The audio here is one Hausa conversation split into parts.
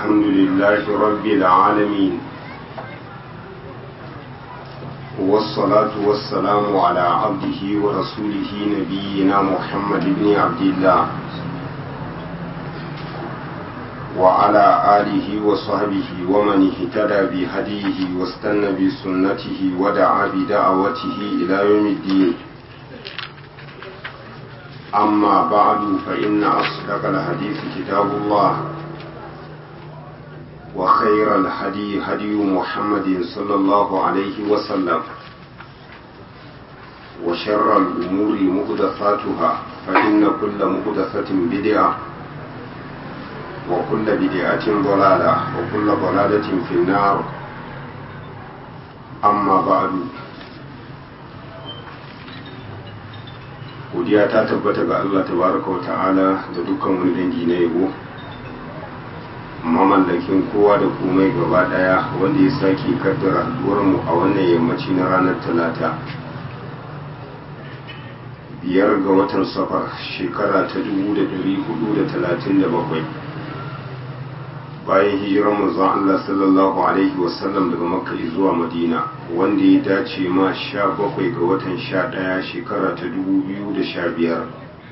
الحمد لله رب العالمين والصلاة والسلام على عبده ورسوله نبينا محمد بن عبد الله وعلى آله وصحبه ومن اهتدى بهديه واستنى بسنته ودعا بدعوته إلى يوم الدين أما بعد فإن أصدق الحديث كتاب الله وخير الهدي هدي محمد صلى الله عليه وسلم وشر الأمور مهدفاتها فإن كل مهدفة بدعة وكل بدعة ضلالة وكل ضلالة في النار أما بعد godiya ta tabbata ga Allah tabaraka wa ta'ala da dukkan wani dangi na yabo mamallakin kowa da komai gaba daya wanda ya sake kaddara mu a wannan yammaci na ranar talata biyar ga watan safar shekara ta 1437 bayan hijirar manzon Allah sallallahu alaihi wasallam daga makka zuwa madina wanda ya dace ma sha bakwai ga watan sha ɗaya shekara ta dubu biyu da sha biyar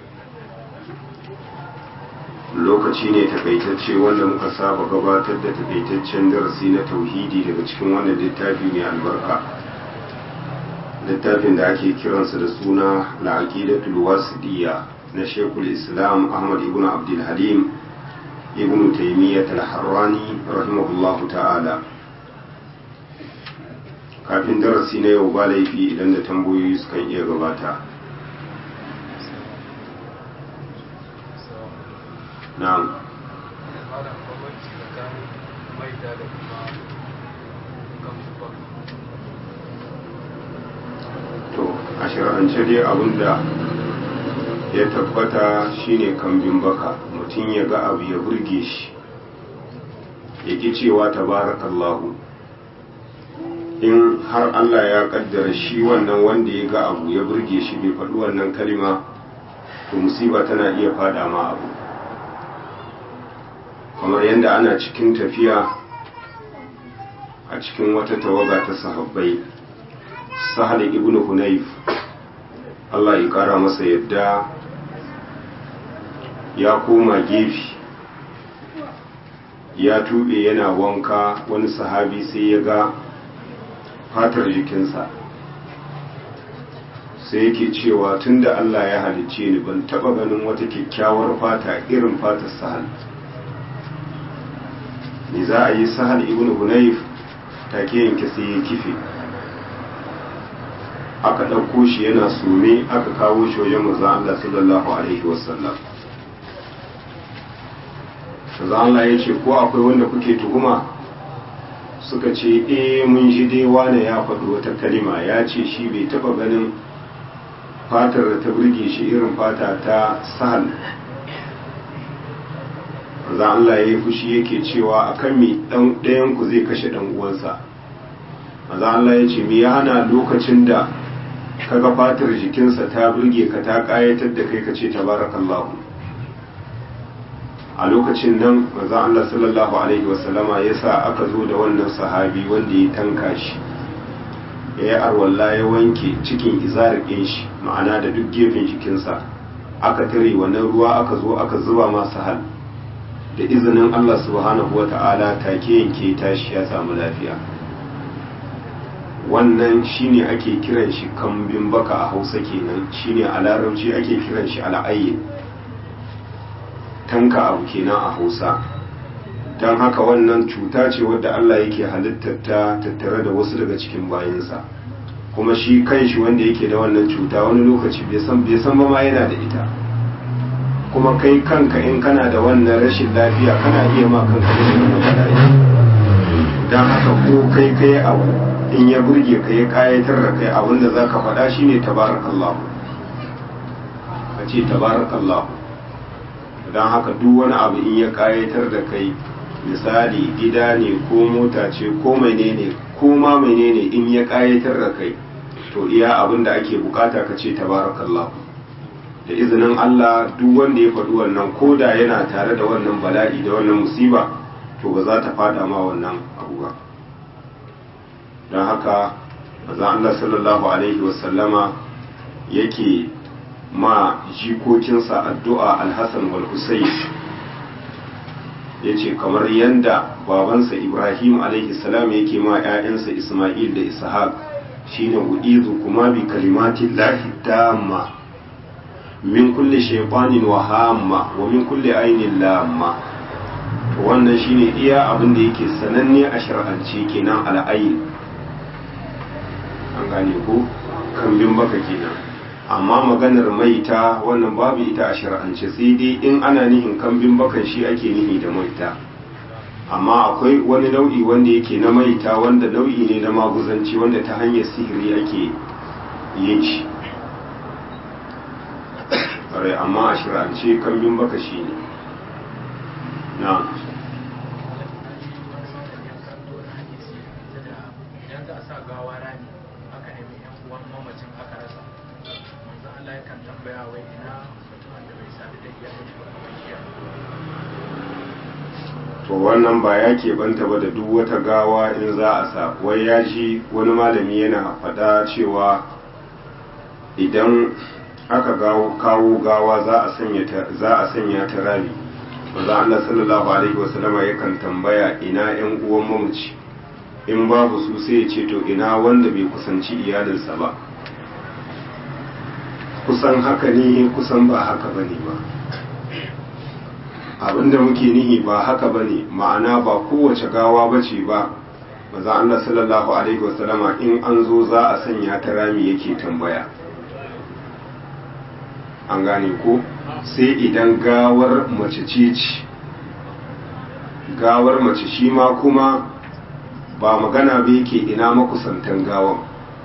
lokaci ne takaitacce wanda muka saba gabatar da takaitaccen darasi na tauhidi daga cikin wannan littafi mai albarka littafin da ake kiransa da suna la'aqidatul wasidiyya na shekul islam ahmad ibn abdul halim ibn taymiyyah al-harrani rahimahullahu ta'ala kafin darasi na yau ba laifi idan da tambayoyi sukan iya gabata na'am to a shir'ance dai abinda ya tabbata shine kambin baka mutum ya ga abu ya burge shi ya ki cewa tabarakallahu in har Allah ya kaddara shi wannan wanda ya ga abu ya burge shi bai faɗi wannan kalima to musiba tana iya fada ma abu kamar yadda ana cikin tafiya a cikin wata tawaga ta sahabbai sahal ibn hunayf Allah ya kara masa yadda ya koma gefe ya tube yana wanka wani sahabi sai ya ga fatar jikinsa sai yake cewa tunda Allah ya halicce ni ban taba ganin wata kyakkyawar fata irin fatar sahal ne za a yi sahal ibn hunayf take yanke sai ya kife aka ɗauko shi yana sume aka kawo shi wajen manzon Allah sallallahu alaihi wasallam manzon Allah ya ce ko akwai wanda kuke tuhuma suka ce eh mun ji dai wane ya faɗi wata kalima ya ce shi bai taɓa ganin fatar da ta burge shi irin fata ta sahal za Allah ya yi fushi yake cewa akan mi ɗayan ku zai kashe ɗan uwansa maza Allah ya ce mi ya hana lokacin da kaga fatar jikinsa ta burge ka ta ƙayatar da kai ka ce tabarakallahu a lokacin nan maza Allah sallallahu Alaihi wasallama ya sa aka zo da wannan sahabi wanda ya tanka shi ya yi arwalla ya wanke cikin izarikin shi ma'ana da duk gefen jikinsa aka tare wannan ruwa aka zo aka zuba masa hal da izinin Allah subhanahu wata'ala take yanke tashi ya samu lafiya wannan shine ake kiran shi kambin baka a hausa kenan shine a larabci ake kiran shi al'ayyin tanka abu kenan a hausa don haka wannan cuta ce wadda Allah yake halittar ta tattare da wasu daga cikin bayansa kuma shi kanshi wanda yake da wannan cuta wani lokaci bai san bai san ba ma yana da ita kuma kai kanka in kana da wannan rashin lafiya kana iya ma kanka rashin bala'i don haka ko kai kai abu in ya burge ka ya kayatar da kai abin da zaka faɗa shine tabarakallahu ka ce tabarakallahu don haka duk wani abu in ya kayatar da kai misali gida ne ko mota ce ko menene ko ma menene in ya kayatar da kai to iya abin da ake bukata ka ce tabarakallah da izinin Allah duk wanda ya faɗi wannan ko da yana tare da wannan bala'i da wannan musiba to ba za ta fada ma wannan abu ba don haka mazan Allah sallallahu alaihi wasallama yake ma jikokinsa addu'a alhassan wal husayn ya ce kamar yadda babansa ibrahim alaihi salam yake ma 'ya'yansa isma'il da ishaq shine u'izu kuma bi kalimatin lahi tamma min kulle shaytanin wa hamma wa min kulle ainin lamma to wannan shine iya abin da yake sananne a shar'ance kenan al'ayin an gane ko kambin baka kenan amma maganar maita wannan babu ita a shar'ance sai dai in ana nihin kambin bakan shi ake nihi da maita amma akwai wani nau'i wanda yake na maita wanda nau'i ne na maguzanci wanda ta hanyar sihiri ake yin shi amma a shirance kambin baka shi ne na to wannan ba ya keɓanta ba da duk wata gawa in za a sa wai ya ji wani malami yana faɗa cewa idan aka kawo gawa za a sanya ta rami maza Allah sallallahu alaihi wasallama yakan tambaya ina yan uwan mamaci in babu su sai ya ce to ina wanda bai kusanci iyalinsa ba kusan haka ne kusan ba haka bane ba abinda muke nihi ba haka bane ma'ana ba kowace gawa bace ba maza Allah sallallahu alaihi wasallama in an zo za a sanya ta rami yake tambaya an gane ko sai idan gawar mace ce ce gawar mace shi ma kuma ba magana ba yake ina makusantan gawan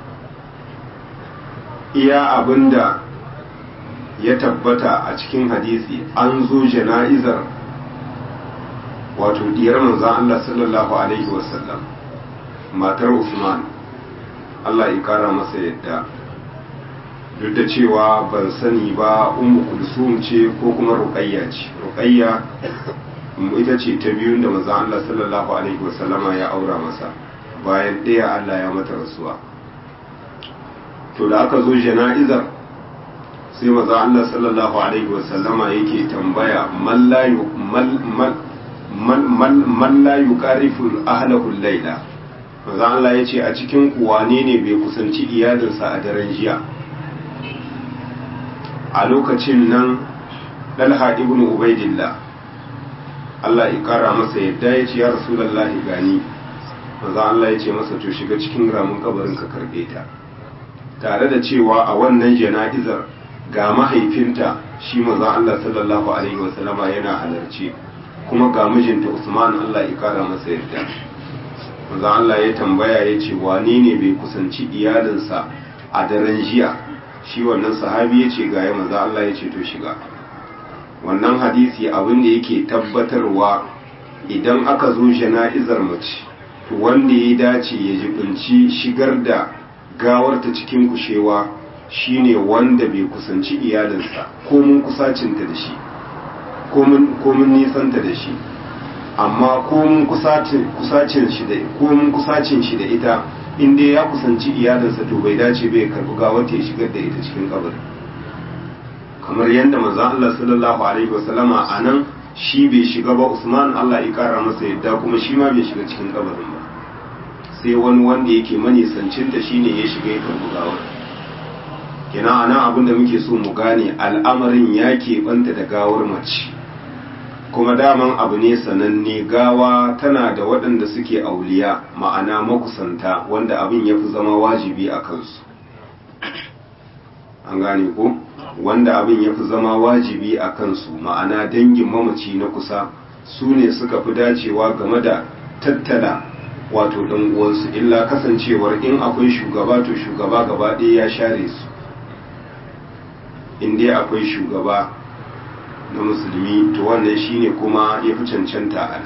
iya abinda ya tabbata a cikin hadisi an zo jana'izar wato diyar manzan Allah sallallahu alaihi wasallam matar Usman Allah ya kara masa yadda duk da cewa ban sani ba ummu kulsum ce ko kuma ruqayya ce ruqayya ita ce ta biyun da manzon Allah sallallahu alaihi wasallama ya aura masa bayan ɗaya Allah ya mata rasuwa to da aka zo jana'izar sai manzon Allah sallallahu alaihi wasallama yake tambaya man la man la yuqarifu ahlahu layla manzon Allah yace a cikin ku wane ne bai kusanci iyalinsa a daren jiya a lokacin nan dalha ibn ubaidillah Allah ya kara masa yadda ya ce ya rasulullahi gani maza Allah ya ce masa to shiga cikin ramin kabarin ka karbe ta tare da cewa a wannan jana'izar ga mahaifinta shi maza Allah sallallahu alaihi wasallama yana halarci kuma ga mijinta Usman Allah ya kara masa yadda maza Allah ya tambaya ya ce wane ne bai kusanci iyalinsa a daren jiya shi wannan sahabi ya ce gaya maza Allah ya ce to shiga wannan hadisi abin da yake tabbatarwa idan aka zo jana'izar mace to wanda ya dace ya jibinci shigar da gawarta cikin kushewa shine wanda bai kusanci iyalinsa ko mun kusacinta da shi ko mun nisanta da shi amma ko mun kusacin shi da ko mun kusacin shi da ita in dai ya kusanci iyalinsa to bai dace bai karbi gawar ya shigar da ita cikin kabari kamar yadda manzon Allah sallallahu alaihi wasallama anan shi bai shiga ba Usman Allah ya kara masa yadda kuma shi ma bai shiga cikin kabarin ba sai wani wanda yake manisancin da shine ya shiga ya karbi gawar kina anan abin da muke so mu gane al'amarin ya keɓanta da gawar mace kuma daman abu ne sananne gawa tana da waɗanda suke auliya ma'ana makusanta wanda abin ya fi zama wajibi a kansu an gane ko wanda abin ya fi zama wajibi a kansu ma'ana dangin mamaci na kusa su ne suka fi dacewa game da tattala wato ɗan uwansu illa kasancewar in akwai shugaba to shugaba gaba ɗaya ya share su in dai akwai shugaba na musulmi to wannan shine kuma ya fi cancanta a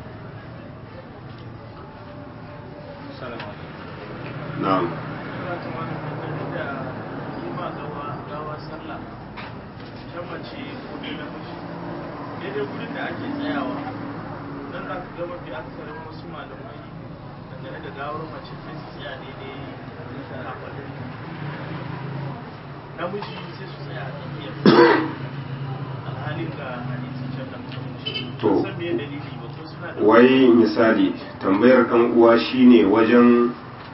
na'am daidai wurin da ake tsayawa nan za ka ga mafi akasarin wasu malamai dangane da gawar mace sai su tsaya daidai kafaɗin namiji sai su tsaya a tsakiyar alhalin ga hadisi can da muka wuce To. san me dalili ba ko suna da wai misali tambayar ɗan uwa shine wajen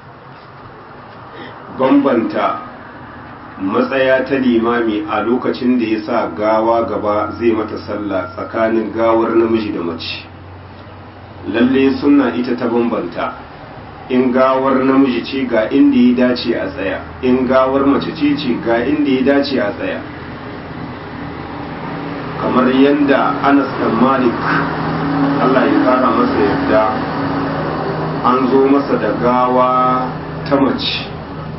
bambanta matsaya ta limami a lokacin da ya sa gawa gaba zai mata sallah tsakanin gawar namiji da mace lalle sunna ita ta bambanta in gawar namiji ce ga inda ya dace a tsaya in gawar mace ce ce ga inda ya dace a tsaya kamar yadda anas dan malik allah ya kara masa yadda an zo masa da gawa ta mace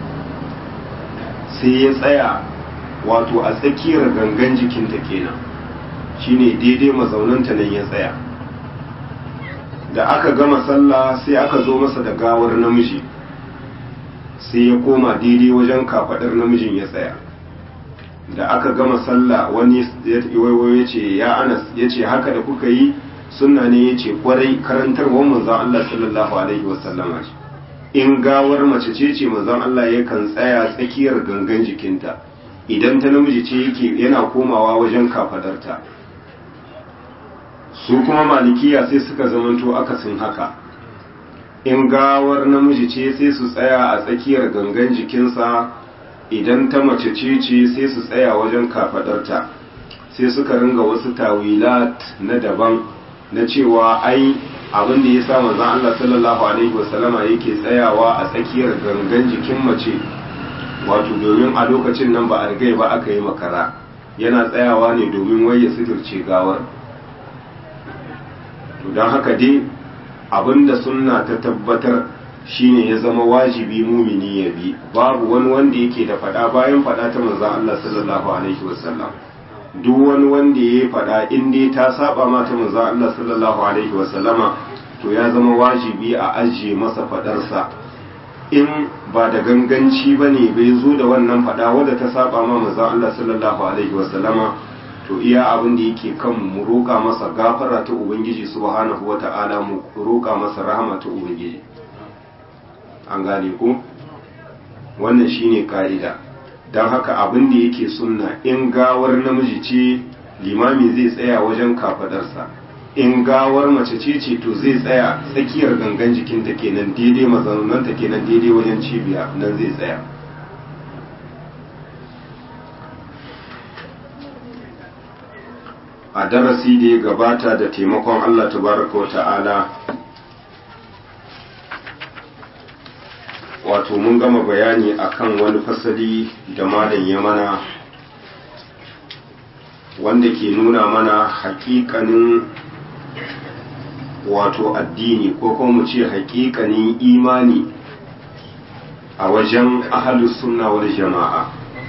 sai ya tsaya wato a tsakiyar gangan jikinta kenan shine daidai mazaunanta nan ya tsaya da aka gama sallah sai aka zo masa da gawar namiji sai ya koma daidai wajen kafadar namijin ya tsaya da aka gama sallah wani ya ya ce ya anas ya ce haka da kuka yi sunna ne ya ce kwarai karantarwar manzon Allah sallallahu alaihi wasallama ce in gawar mace ce ce manzon Allah yakan tsaya tsakiyar gangan jikinta idan ta namiji ce yake yana komawa wajen kafadarta su kuma malikiya sai suka zamanto akasin haka in gawar namiji ce sai su tsaya a tsakiyar gangan jikinsa idan ta mace ce ce sai su tsaya wajen kafadarta sai suka ringa wasu tawilat na daban na cewa ai abin da ya sa manzon Allah sallallahu alaihi wasallama yake tsayawa a tsakiyar gangan jikin mace wato domin a lokacin nan ba a rigai ba aka yi makara yana tsayawa ne domin wai ya suturce gawar to don haka dai abinda sunna ta tabbatar shine ya zama wajibi mumini ya bi babu wani wanda yake da fada bayan fada ta manzon Allah sallallahu alaihi wasallam duk wani wanda ya fada in dai ta saba ma ta manzon Allah sallallahu alaihi wasallama to ya zama wajibi a ajiye masa fadarsa in ba da ganganci bane bai zo da wannan fada wadda ta saba ma manzon Allah sallallahu alaihi wasallama to iya abin da yake kan mu roƙa masa gafara ta ubangiji subhanahu wata'ala mu roƙa masa rahama ta ubangiji an gane ku wannan shine ka'ida don haka abin da yake sunna in gawar namiji ce limami zai tsaya wajen kafadarsa in gawar mace ce ce to zai tsaya tsakiyar gangan jikinta kenan daidai mazaunanta kenan daidai wajen cibiya nan zai tsaya a darasi da ya gabata da taimakon Allah tabaraka wa ta'ala wato mun gama bayani akan wani fasali da malam ya mana wanda ke nuna mana hakikanin wato addini ko kuma mu ce hakikanin imani a wajen ahalus sunna wal jama'a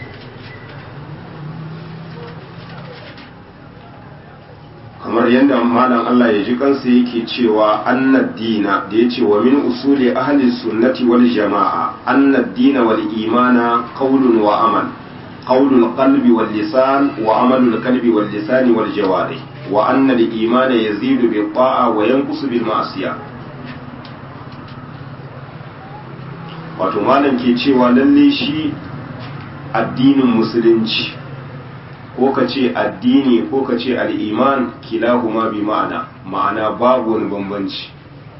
kamar yadda malam Allah ya ji kansa yake cewa annad dina da yace wa min usuli ahli sunnati wal jama'a annad dina wal imana qawlun wa amal qawlul qalbi wal lisan wa amalul qalbi wal lisani wal jawarih wa anna al imana yazidu bi ta'a wa yanqusu bil ma'siyah wato malam ke cewa lalle shi addinin musulunci ko ka ce addini ko ka ce al'iman kilahuma bi ma'ana ma'ana babu wani bambanci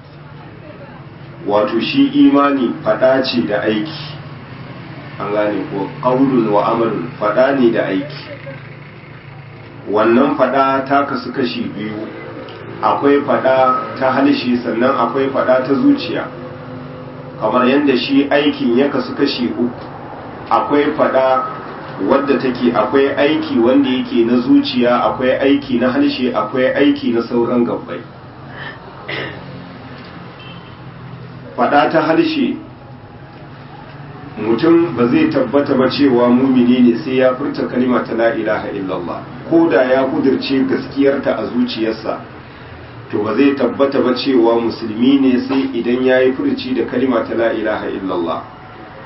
wato shi imani fada ce da aiki an gane ko ƙaunin wa amalin fada ne da aiki wannan fada ta kasu kashi biyu akwai fada ta halishi sannan akwai fada ta zuciya kamar yadda shi aikin ya kasu kashi uku akwai fada wadda take akwai aiki wanda yake na zuciya akwai aiki na harshe akwai aiki na sauran gabbai fada ta harshe mutum ba zai tabbata ba cewa mumini ne sai ya furta kalima ta la ilaha illallah ko da ya kudirce gaskiyarta a zuciyarsa to ba zai tabbata ba cewa musulmi ne sai idan ya yi furci da kalima ta la ilaha illallah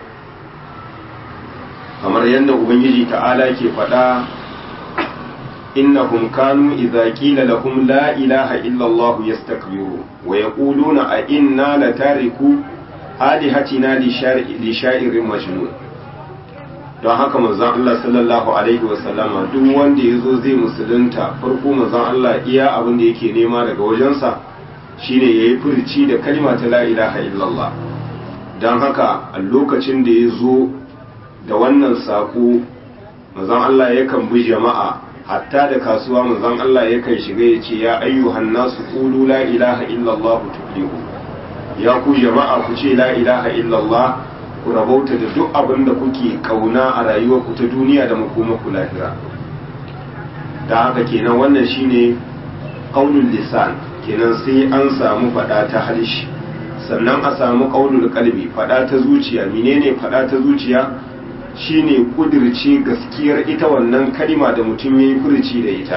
kamar yadda ubangiji ta'ala ke faɗa innahum kanu idza qila lahum la ilaha illa Allah yastakbiru wa yaquluna a inna latariku alihatina li sha'irin majnun don haka manzon Allah sallallahu alaihi wa sallama duk wanda yazo zai musulunta farko manzon Allah iya abin da yake nema daga wajensa shine yayi furci da kalma ta la ilaha illallah don haka a lokacin da ya zo da wannan saƙo mazan Allah yakan bi jama'a hatta da kasuwa mazan Allah yakan shiga ya ce ya ayyuhan nasu qulu la ilaha illallah tuflihu ya ku jama'a ku ce la ilaha illallah ku rabauta da duk abin da kuke kauna a rayuwarku ta duniya da makomaku lahira da haka kenan wannan shine qaulul lisan kenan sai an samu faɗa ta harshe sannan a samu ƙaunul kalbi faɗa ta zuciya menene faɗa ta zuciya shine kudirce gaskiyar ita wannan kalima da mutum ya yi furci da ita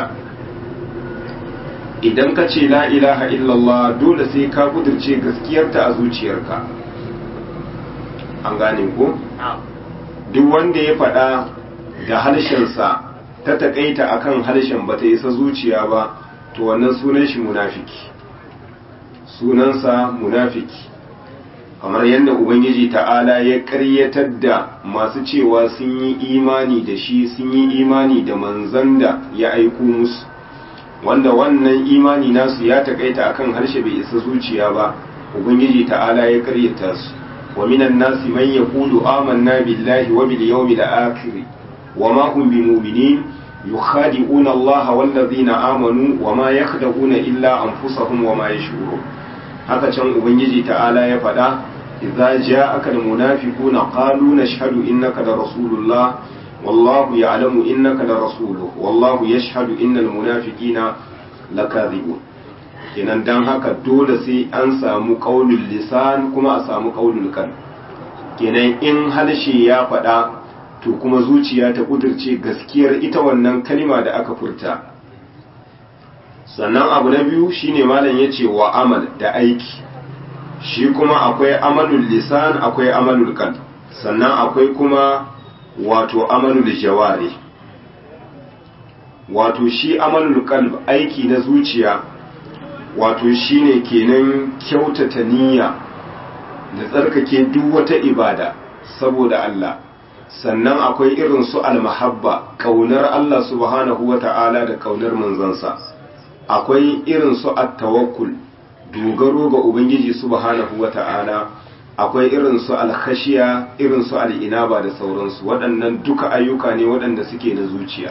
idan ka ce la ilaha illallah dole sai ka kudirce gaskiyarta a zuciyarka an gane ko duk wanda ya faɗa da harshensa ta taƙaita akan harshen ba ta isa zuciya ba to wannan sunan shi munafiki sunansa munafiki kamar yadda ubangiji ta'ala ya karyatar da masu cewa sun yi imani da shi sun yi imani da manzan da ya aiko musu wanda wannan imani nasu ya takaita akan harshe bai isa zuciya ba ubangiji ta'ala ya karyata su wa minan nasi man yaqulu amanna billahi wa bil yawmil akhir wa ma hum bimu'minin yukhadi'una Allah wal ladina amanu wa ma yakhda'una illa anfusahum wa ma yash'urun haka can ubangiji ta'ala ya faɗa idza ja'aka almunafiquna qalu nashhadu innaka la rasulullah wallahu ya'lamu innaka la rasuluhu wallahu yashhadu innal munafiqina lakadhibun kenan dan haka dole sai an samu qaulul lisan kuma a samu qaulul qalb kenan in halshe ya faɗa to kuma zuciya ta kudirce gaskiyar ita wannan kalima da aka furta sannan abu na biyu shine malam ya ce wa amal da aiki shi kuma akwai amalul lisan akwai amalul qalb sannan akwai kuma wato amalul jawari wato shi amalul qalb aiki na zuciya wato shine kenan kyautata niyya da tsarkake duk wata ibada saboda Allah sannan akwai irin su almahabba kaunar Allah subhanahu wata'ala da kaunar manzansa akwai irin su at-tawakkul dogaro ga ubangiji subhanahu wata'ala akwai irin su al-khashiya irin su al-inaba da sauransu waɗannan duka ayyuka ne waɗanda suke na zuciya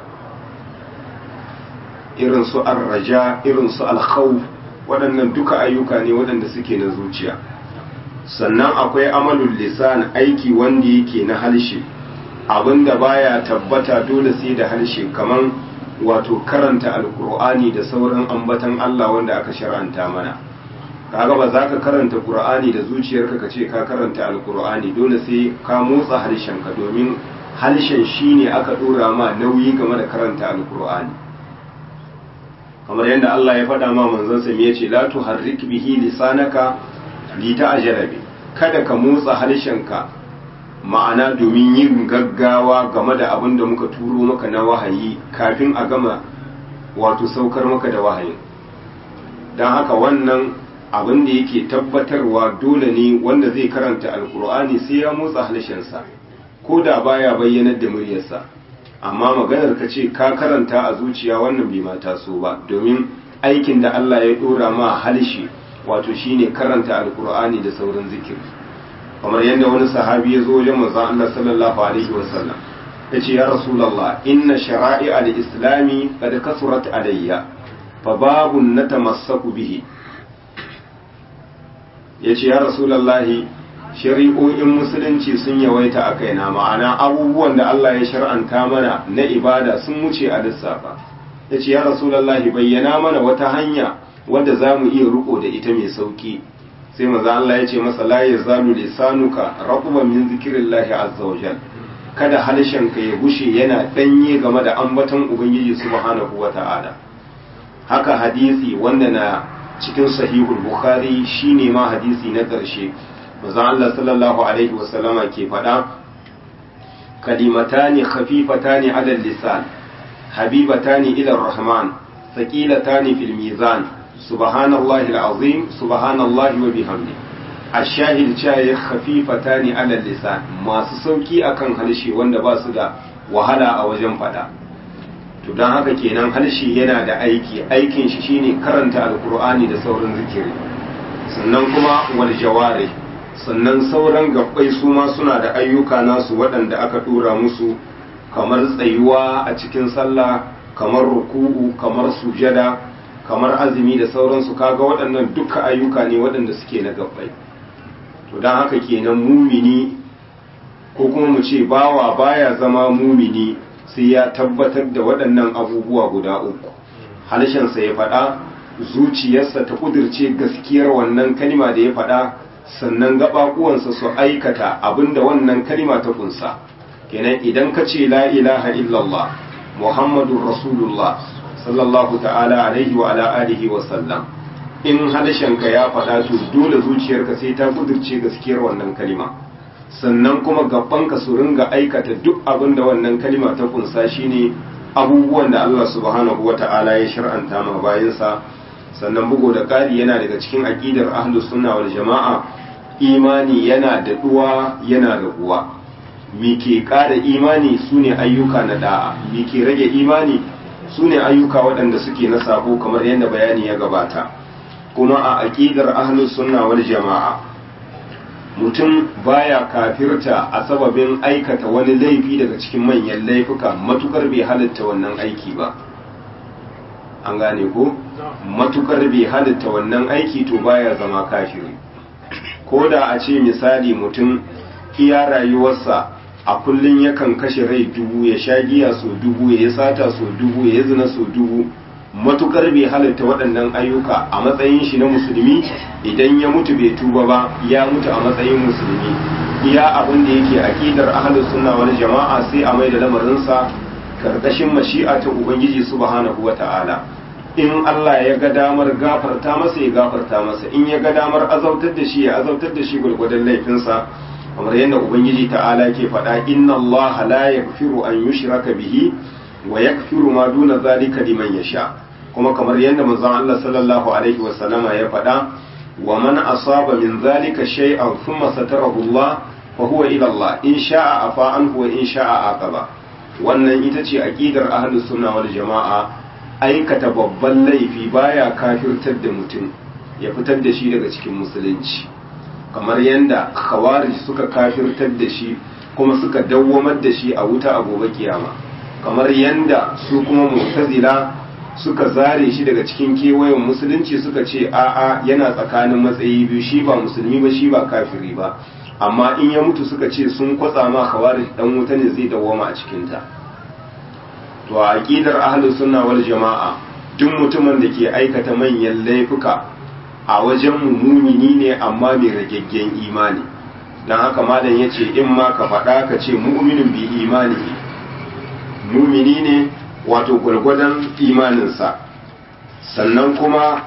irin su ar-raja irin su al-khawf waɗannan duka ayyuka ne waɗanda suke na zuciya sannan akwai amalul lisan aiki wanda yake na halshe abinda baya tabbata dole sai da halshe kaman wato karanta alkur'ani da sauran ambatan Allah wanda aka shar'anta mana kaga ba za ka karanta qur'ani da zuciyarka ka ce ka karanta alkur'ani dole sai ka motsa harshenka domin harshen shine aka dora ma nauyi game da karanta alkur'ani kamar yadda Allah ya faɗa ma manzon sa ya ce la tuharrik bihi lisanaka li ta'jala bi kada ka motsa harshenka ma'ana domin yin gaggawa game da abin da muka turo maka na wahayi kafin a gama wato saukar maka da wahayin don haka wannan abin da yake tabbatarwa dole ne wanda zai karanta alkur'ani sai ya motsa harshensa ko da baya bayyanar da muryarsa amma maganar ka ce ka karanta a zuciya wannan bai mata so ba domin aikin da Allah ya dora ma harshe wato shine karanta alkur'ani da sauran zikiri kamar yadda wani sahabi ya zo wajen manzon Allah sallallahu alaihi wasallam yace ya rasulullah inna shara'i al-islami qad kasurat alayya fa babun natamassaku bihi yace ya rasulullah shari'o'in musulunci sun yawaita a kaina ma'ana abubuwan da Allah ya shar'anta mana na ibada sun wuce a lissafa yace ya rasulullah bayyana mana wata hanya wadda zamu iya riko da ita mai sauki sai maza Allah ya ce masa la yazalu lisanuka raqban min zikrillahi azza wa jal kada halshenka ya gushe yana danye game da ambaton ubangiji subhanahu wa ta'ala haka hadisi wanda na cikin sahihul bukhari shine ma hadisi na ƙarshe maza Allah sallallahu alaihi wa sallama ke faɗa kalimatani khafifatani ala lisan habibatani ila rahman thaqilatani fil mizan subhanallahi alazim subhanallahi wa bihamdi ashahid cewa khafifatani ala lisan masu sauki akan harshe wanda ba su da wahala a wajen fada to don haka kenan harshe yana da aiki aikin shi shine karanta alkur'ani da sauran zikiri sannan kuma wal jawari sannan sauran gabbai su ma suna da ayyuka nasu waɗanda aka dora musu kamar tsayuwa a cikin sallah kamar ruku'u kamar sujada kamar azumi da sauransu kaga waɗannan duka ayyuka ne waɗanda suke na gabbai to don haka kenan mumini ko kuma mu ce bawa baya zama mumini sai ya tabbatar da waɗannan abubuwa guda uku halshensa ya faɗa zuciyarsa ta kudirce gaskiyar wannan kalima da ya faɗa sannan gaɓaɓuwansa su aikata abinda wannan kalima ta kunsa kenan idan ka ce la ilaha illallah muhammadun rasulullah sallallahu ta'ala alaihi wa ala alihi wa sallam in halshenka ya faɗa to dole zuciyarka sai ta kudirce gaskiyar wannan kalima sannan kuma gabanka su ringa aikata duk abin da wannan kalima ta kunsa shine abubuwan da Allah subhanahu wata'ala ya shar'anta ma bayansa sannan bugu da ƙari yana daga cikin aqidar ahlus sunna wal jama'a imani yana da duwa yana da uwa me ke ƙara imani sune ayyuka na da'a me ke rage imani sune ayyuka waɗanda suke na sabo kamar yadda bayani ya gabata kuma a aqidar ahlus sunna wal jama'a mutum baya kafirta a sababin aikata wani laifi daga cikin manyan laifuka matukar bai halitta wannan aiki ba an gane ko matukar bai halitta wannan aiki to baya zama kafiri ko da a ce misali mutum iya rayuwarsa a kullum yakan kashe rai dubu ya sha giya so dubu ya yi sata so dubu ya yi zina so dubu matukar bai halitta waɗannan ayyuka a matsayin shi na musulmi idan ya mutu bai tuba ba ya mutu a matsayin musulmi iya abin da yake aqidar ahlus sunna wal jama'a sai a maida lamarinsa karkashin mashi'a ta ubangiji subhanahu wata'ala in Allah ya ga damar gafarta masa ya gafarta masa in ya ga damar azautar da shi ya azautar da shi gurgurdan laifinsa kamar yadda ubangiji ta'ala ke faɗa inna Allah la yaghfiru an yushraka bihi wa yakfiru ma duna zalika liman yasha kuma kamar yadda manzon Allah sallallahu alaihi wa sallama ya faɗa wa man asaba min zalika shay'an thumma satarahu Allah fa huwa ila Allah in sha'a afa anhu wa in sha'a aqaba wannan ita ce aqidar ahlus sunna wal jama'a aikata babban laifi baya kafirtar da mutum ya fitar da shi daga cikin musulunci kamar yadda khawarij suka kafirtar da shi kuma suka dawwamar da shi a wuta a gobe kiyama kamar yanda su kuma mu'tazila suka zare shi daga cikin kewayen musulunci suka ce a'a yana tsakanin matsayi biyu shi ba musulmi ba shi ba kafiri ba amma in ya mutu suka ce sun kwatsa ma khawarij dan wuta ne zai dawwama a cikin ta to a aqidar ahlus sunna wal jama'a duk mutumin da ke aikata manyan laifuka a wajen mumini ne amma mai ragaggen imani dan haka malam yace in ma ka faɗa ka ce mu'minun bi imani mumini ne wato gwargwadon imaninsa sannan kuma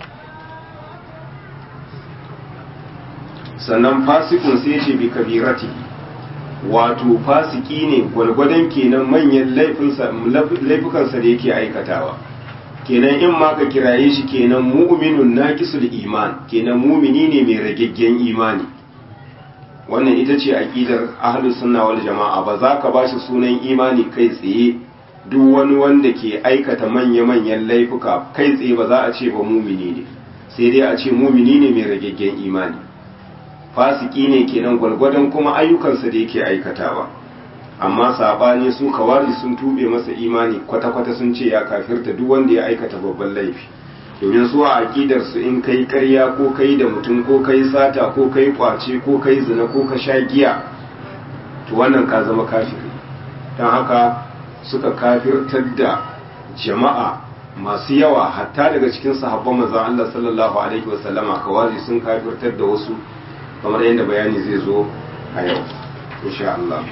sannan fasikun sai ce bi kabirati wato fasiki ne gwargwadon kenan manyan laifukansa da yake aikatawa kenan in ma ka kiraye shi kenan mu'minun naqisul iman kenan mumini ne mai ragaggen imani wannan ita ce aqidar ahlus sunna wal jama'a ba za ka bashi sunan imani kai tsaye duk wani wanda ke aikata manya-manyan laifuka kai tsaye ba za a ce ba mumini ne sai dai a ce mumini ne mai ragaggen imani fasiki ne kenan gwargwadon kuma ayyukansa da yake aikatawa amma sabani su kawari sun tube masa imani kwata-kwata sun ce ya kafirta duk wanda ya aikata babban laifi domin su a aƙidar su in kai ƙarya ko kai da mutum ko kai sata ko kai kwace ko kai zina ko ka sha giya to wannan ka zama kafiri don haka suka kafirtar da jama'a masu yawa hatta daga cikin sahabban manzon Allah sallallahu alaihi wasallama kawari sun kafirtar da wasu kamar yadda bayani zai zo a yau insha Allah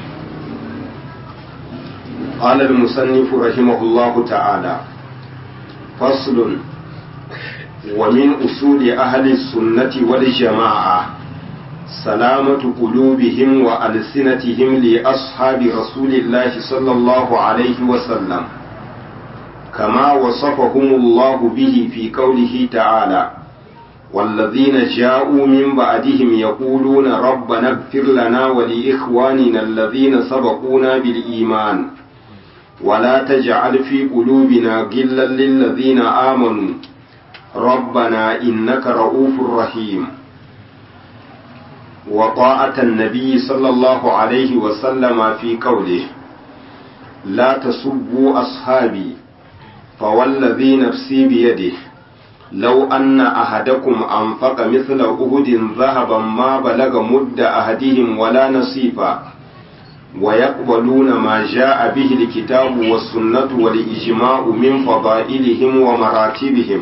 قال المصنف رحمه الله تعالى فصل ومن أصول أهل السنة والجماعة سلامة قلوبهم وألسنتهم لأصحاب رسول الله صلى الله عليه وسلم كما وصفهم الله به في قوله تعالى والذين جاءوا من بعدهم يقولون ربنا اغفر لنا ولإخواننا الذين سبقونا بالإيمان ولا تجعل في قلوبنا غلا للذين آمنوا ربنا إنك رؤوف رحيم وطاعة النبي صلى الله عليه وسلم في قوله لا تسبوا أصحابي فوالذي نفسي بيده لو أن أحدكم أنفق مثل أهد ذهبا ما بلغ مد أحدهم ولا نصيفا ويقبلون ما جاء به الكتاب والسنة والإجماع من فضائلهم ومراتبهم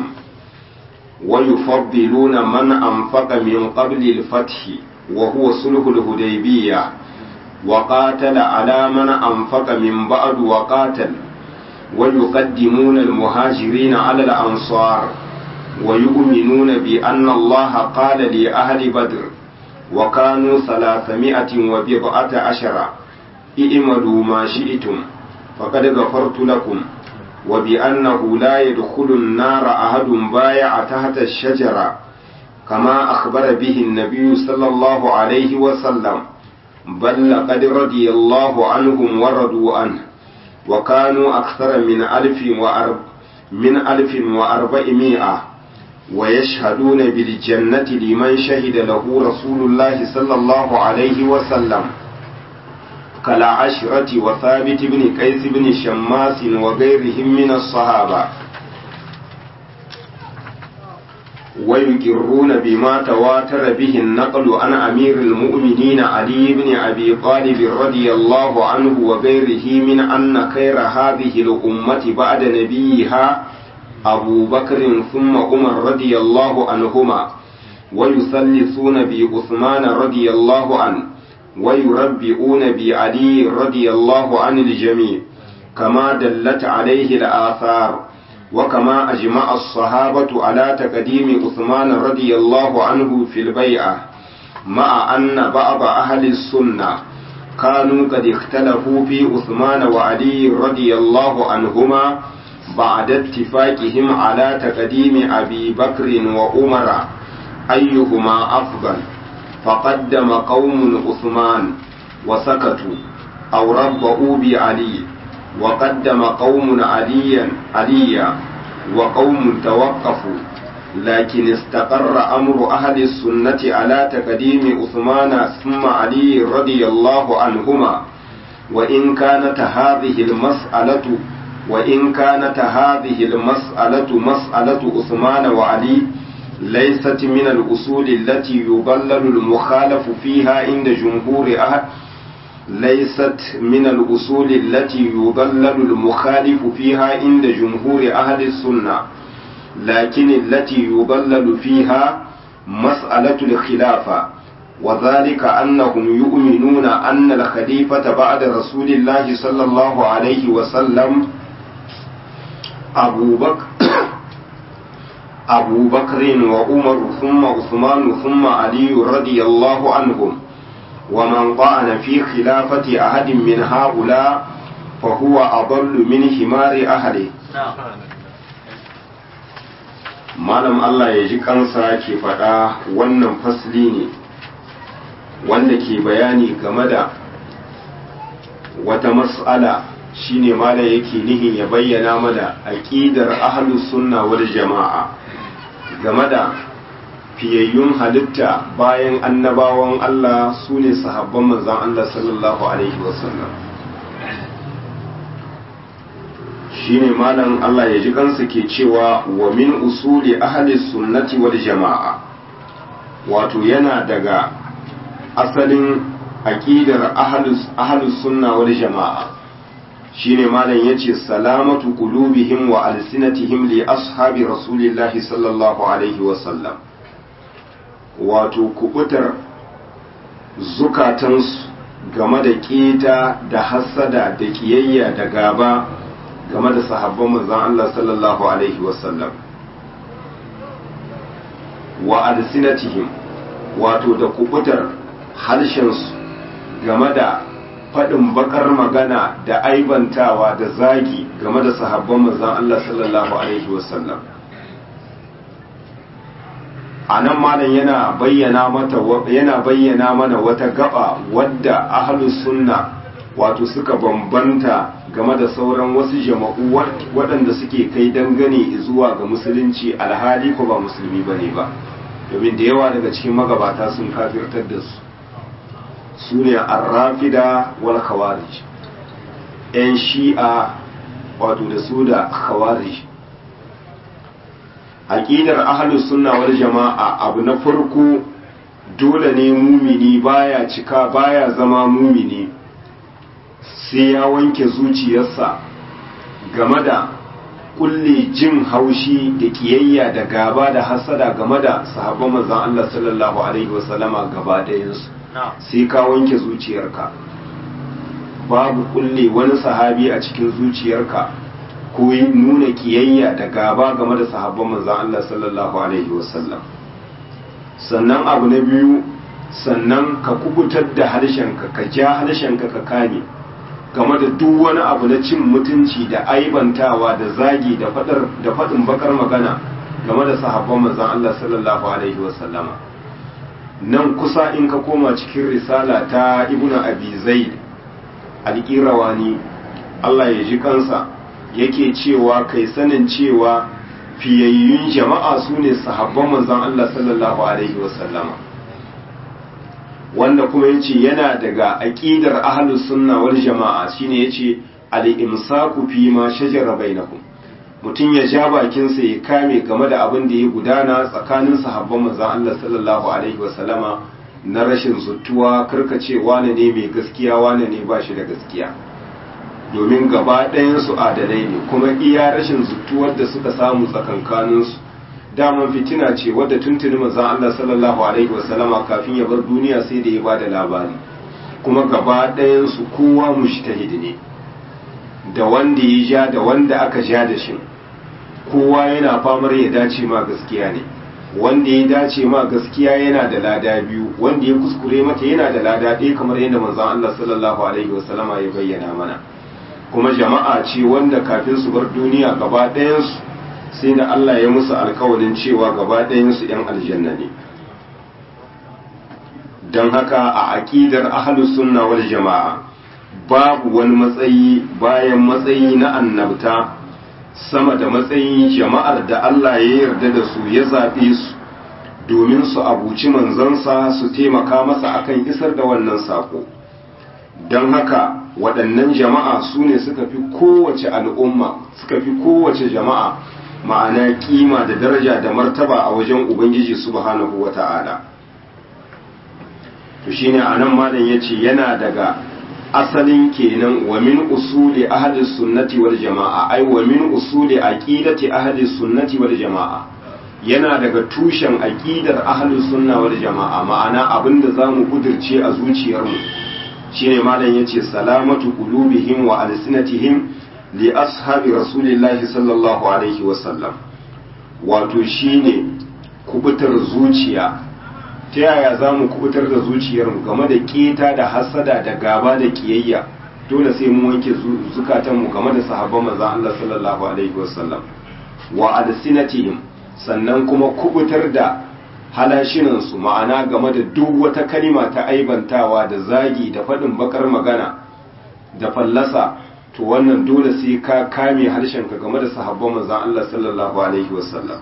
ويفضلون من أنفق من قبل الفتح وهو صلح الهديبية وقاتل على من أنفق من بعد وقاتل ويقدمون المهاجرين على الأنصار ويؤمنون بأن الله قال لأهل بدر وكانوا ثلاثمائة وبضعة عشر ائملوا ما شئتم فقد غفرت لكم وبأنه لا يدخل النار أحد بايع تحت الشجرة كما أخبر به النبي صلى الله عليه وسلم بل لقد رضي الله عنهم ورضوا عنه وكانوا أكثر من ألف وأرب من ألف وأربعمائة ويشهدون بالجنة لمن شهد له رسول الله صلى الله عليه وسلم كالعشرة وثابت بن قيس بن شماس وغيرهم من الصحابة ويقرون بما تواتر به النقل عن أمير المؤمنين علي بن أبي طالب رضي الله عنه وغيره من أن خير هذه الأمة بعد نبيها أبو بكر ثم عمر رضي الله عنهما ويثلثون بعثمان رضي الله عنه ويربئون بعلي رضي الله عن الجميع كما دلت عليه الآثار وكما أجمع الصحابة على تقديم عثمان رضي الله عنه في البيعة مع أن بعض أهل السنة كانوا قد اختلفوا في عثمان وعلي رضي الله عنهما بعد اتفاقهم على تقديم أبي بكر وعمر أيهما أفضل فقدم قوم عثمان وسكتوا أو ربؤوا بعلي وقدم قوم عليا عليا وقوم توقفوا لكن استقر أمر أهل السنة على تقديم عثمان ثم علي رضي الله عنهما وإن كانت هذه المسألة وإن كانت هذه المسألة مسألة عثمان وعلي ليست من الأصول التي يضلل المخالف فيها عند جمهور أهل ليست من الأصول التي يضلل المخالف فيها عند جمهور أهل السنة لكن التي يضلل فيها مسألة الخلافة وذلك أنهم يؤمنون أن الخليفة بعد رسول الله صلى الله عليه وسلم أبو بكر أبو بكر وعمر ثم عثمان ثم علي رضي الله عنهم ومن طعن في خلافة أحد من هؤلاء فهو أضل من حمار أهله malam Allah ya ji kansa ke faɗa wannan fasli ne wanda ke bayani game da wata mas'ala shine malam yake nihin ya bayyana mana aqidar ahlus sunna wal jama'a game da fiyayyun halitta bayan annabawan Allah su ne sahabban manzan Allah sallallahu Alaihi wasallam shi ne malam Allah ya ji kansa ke cewa wa min usuli ahli sunnati wal jama'a wato yana daga asalin aƙidar ahlus sunna wal jama'a shine malam yace salamatu qulubihim wa alsinatihim li ashabi rasulillahi sallallahu alaihi wasallam wato kubutar zukatansu game da keta da hassada da kiyayya da gaba game da sahabban manzon Allah sallallahu alaihi wasallam wa alsinatihim wato da kubutar harshensu game da faɗin bakar magana da aibantawa da zagi game da sahabban manzon Allah sallallahu alaihi wasallam a nan malam yana bayyana mata yana bayyana mana wata gaba wadda ahlus sunna wato suka bambanta game da sauran wasu jama'u waɗanda suke kai dangane zuwa ga musulunci alhali ko ba musulmi bane ba domin da yawa daga cikin magabata sun kafirtar da su su ne arrafida wal khawarij yan shi'a wato da su da khawarij aqidar ahlus sunna wal jama'a abu na farko dole ne mumini baya cika baya zama mumini sai ya wanke zuciyarsa game da kulle jin haushi da kiyayya da gaba da hasada game da sahabban manzon Allah sallallahu alaihi wasallama gaba ɗayansu sai ka wanke zuciyarka babu kulle wani sahabi a cikin zuciyarka ko nuna kiyayya da gaba game da sahabban manzon Allah sallallahu alaihi wasallam sannan abu na biyu sannan ka kubutar da harshenka ka ja harshenka ka kame game da duk wani abu na cin mutunci da aibantawa da zagi da fadar da fadin bakar magana game da sahabban manzon Allah sallallahu alaihi wasallama nan kusa in ka koma cikin risala ta ibnu abi zaid al-qirawani Allah ya ji kansa yake cewa kai sanin cewa fiyayyun jama'a su ne sahabban manzon Allah sallallahu alaihi wasallama wanda kuma yace yana daga aqidar ahlus sunna wal jama'a shine yace al-imsaku fi ma shajara bainakum mutum ya ja bakinsa ya kame game da abin da ya gudana tsakanin sahabban manzon Allah sallallahu alaihi wasallama na rashin zuttuwa karkace wane ne mai gaskiya wane ne ba shi da gaskiya domin gaba ɗayansu adalai ne kuma iya rashin zuttuwar da suka samu tsakankaninsu daman fitina ce wadda tuntuni manzon Allah sallallahu alaihi wasallama kafin ya bar duniya sai da ya ba da labari kuma gaba ɗayansu kowa mushtahid ne da wanda ya ja da wanda aka ja da shi kowa yana famar ya dace ma gaskiya ne wanda ya dace ma gaskiya yana da lada biyu wanda ya kuskure mata yana da lada ɗaya kamar yadda manzon Allah sallallahu alaihi wasallama ya bayyana mana kuma jama'a ce wanda kafin su bar duniya gaba ɗayansu sai da Allah ya musu alkawarin cewa gaba ɗayansu 'yan aljanna ne don haka a aƙidar ahlus sunna wal jama'a babu wani matsayi bayan matsayi na annabta sama da matsayin jama'ar da Allah ya yarda da su ya zaɓe su domin su abuci manzansa su taimaka masa akan isar da wannan saƙo don haka waɗannan jama'a su ne suka fi kowace al'umma suka fi kowace jama'a ma'ana kima da daraja da martaba a wajen ubangiji subhanahu wa ta'ala to shine anan malam yace yana daga asalin kenan wa min usuli ahli sunnati wal jama'a ai wa min usuli aqidati ahli sunnati wal jama'a yana daga tushen aqidar ahli sunna wal jama'a ma'ana abinda zamu kudirce a zuciyarmu shine malam yace salamatu qulubihim wa alsinatihim li ashabi rasulillahi sallallahu alaihi wa sallam wato shine kubutar zuciya ta yaya za mu kubutar da zuciyarmu game da keta da hasada da gaba da kiyayya dole sai mu wanke zukatanmu game da sahabban manzon Allah sallallahu alaihi wasallam wa alsinatihim sannan kuma kubutar da halashinansu ma'ana game da duk wata kalima ta aibantawa da zagi da faɗin bakar magana da fallasa to wannan dole sai ka kame harshenka game da sahabban manzon Allah sallallahu alaihi wasallam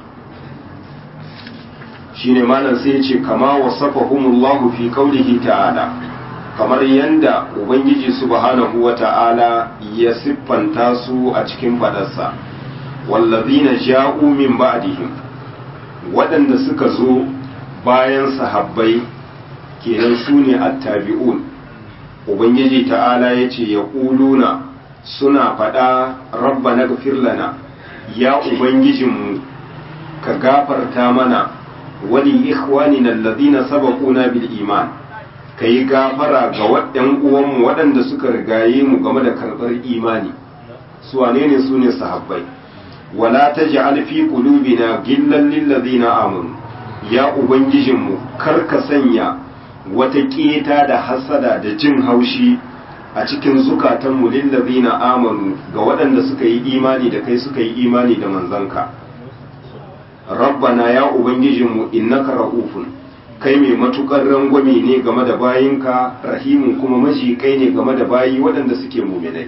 shine malam sai ya ce kama wasafahumullahu fi qaulihi ta'ala kamar yanda ubangiji subhanahu wata'ala ya siffanta su a cikin fadarsa wallazina ja'u min ba'dihim waɗanda suka zo bayan sahabbai kenan su ne attabi'un ubangiji ta'ala ya ce ya ƙuluna suna faɗa rabba na lana ya ubangijinmu ka gafarta mana wani ikhwanina alladhina sabaquna bil iman kai gafara ga waɗannan uwanmu waɗanda suka rigaye mu game da karɓar imani su wane ne su ne sahabbai wala taj'al fi qulubina gillan lil ladina amanu ya ubangijinmu kar ka sanya wata keta da hasada da jin haushi a cikin zukatanmu lillazina amanu ga waɗanda suka yi imani da kai suka yi imani da manzanka rabbana ya ubangijinmu innaka ra'ufun kai mai matukar rangwame ne game da bayinka rahimun kuma maji kai ne game da bayi waɗanda suke muminai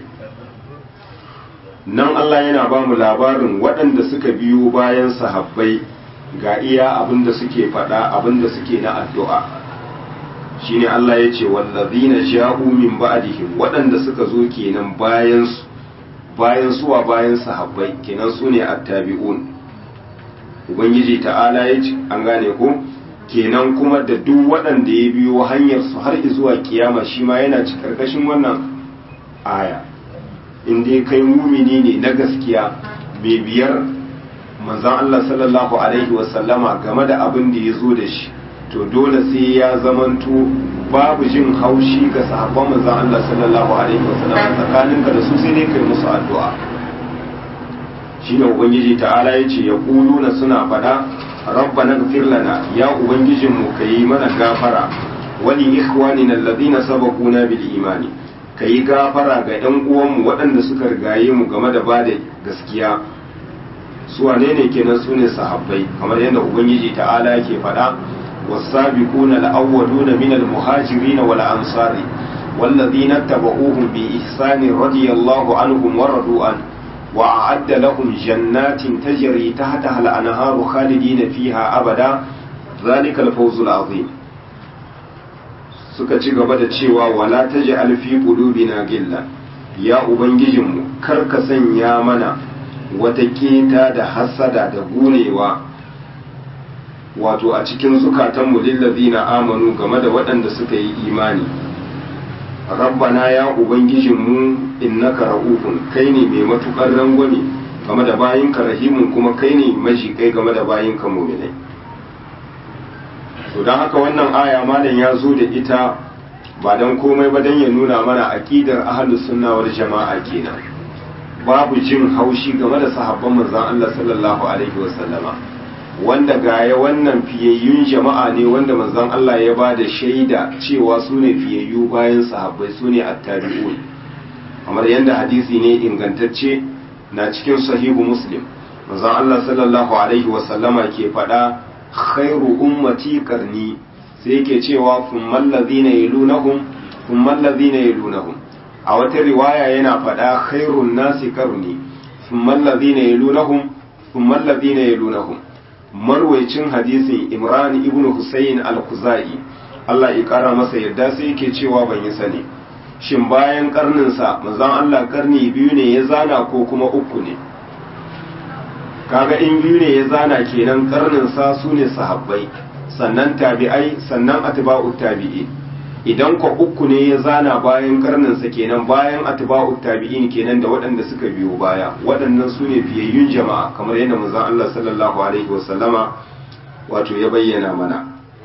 nan Allah yana ba mu labarin waɗanda suka biyo bayan sahabbai ga iya abin da suke faɗa abin da suke na addu'a shine Allah ya ce wallazina ja'u min ba'dihim waɗanda suka zo kenan bayan su bayan suwa bayan sahabbai kenan su ne attabi'un ubangiji ta'ala ya ce an gane ko kenan kuma da duk waɗanda ya biyo hanyar su har zuwa kiyama shi ma yana ci karkashin wannan aya in dai kai mumini ne na gaskiya mai biyar manzon Allah sallallahu alaihi wasallama game da abin da ya zo da shi to dole sai ya zamanto babu jin haushi ga sahabban manzon Allah sallallahu alaihi wasallam tsakaninka da su sai dai kai musu addu'a shine ubangiji ta'ala yace ya kuluna suna fada rabbana ighfir lana ya ubangijin mu kai mana gafara wali ikhwanina alladhina sabaquna bil imani kai gafara ga ɗan uwanmu waɗanda suka rigaye mu game da bada gaskiya su wane ne kenan su ne sahabbai kamar yadda ubangiji ta'ala yake faɗa والسابقون الأولون من المهاجرين والأنصار والذين اتبعوهم بإحسان رضي الله عنهم ورضوا عنه وأعد لهم جنات تجري تحتها الأنهار خالدين فيها أبدا ذلك الفوز العظيم suka ci gaba da cewa wala ta ji alfi qulubina gilla ya ubangijinmu kar ka sanya mana wata keta da hasada da gunewa wato a cikin zukatanmu lillazina amanu game da waɗanda suka yi imani rabbana ya ubangijinmu innaka ra'ufun kai ne mai matukar rangwame game da bayinka rahimun kuma kai ne majikai game da bayinka muminai to don haka wannan aya malam ya zo da ita ba don komai ba don ya nuna mana aqidar ahlus sunna wal jama'a kenan babu jin haushi game da sahabban manzon Allah sallallahu alaihi wasallama wanda gaya wannan fiyayyun jama'a ne wanda manzon Allah ya ba da shaida cewa su ne fiyayyu bayan sahabbai su ne attabi'un kamar yadda hadisi ne ingantacce na cikin sahihu muslim manzon Allah sallallahu alaihi wasallama ke faɗa khairu ummati qarni sai yake cewa thummal ladhina yalunahum thummal ladhina yalunahum a wata riwaya yana faɗa khairun nasi qarni thummal ladhina yalunahum thummal ladhina yalunahum marwaicin hadisin imran ibn husayn al-khuzai Allah ya kara masa yadda sai yake cewa ban yi sani shin bayan karninsa manzon Allah karni biyu ne ya zana ko kuma uku ne kaga in biyu ne ya zana kenan karninsa su ne sahabbai sannan tabi'ai sannan atba'u tabi'i idan ko uku ne ya zana bayan karninsa kenan bayan atba'u tabi'in kenan da waɗanda suka biyo baya waɗannan su ne fiyayyun jama'a kamar yadda manzon Allah sallallahu alaihi wasallama wato ya bayyana mana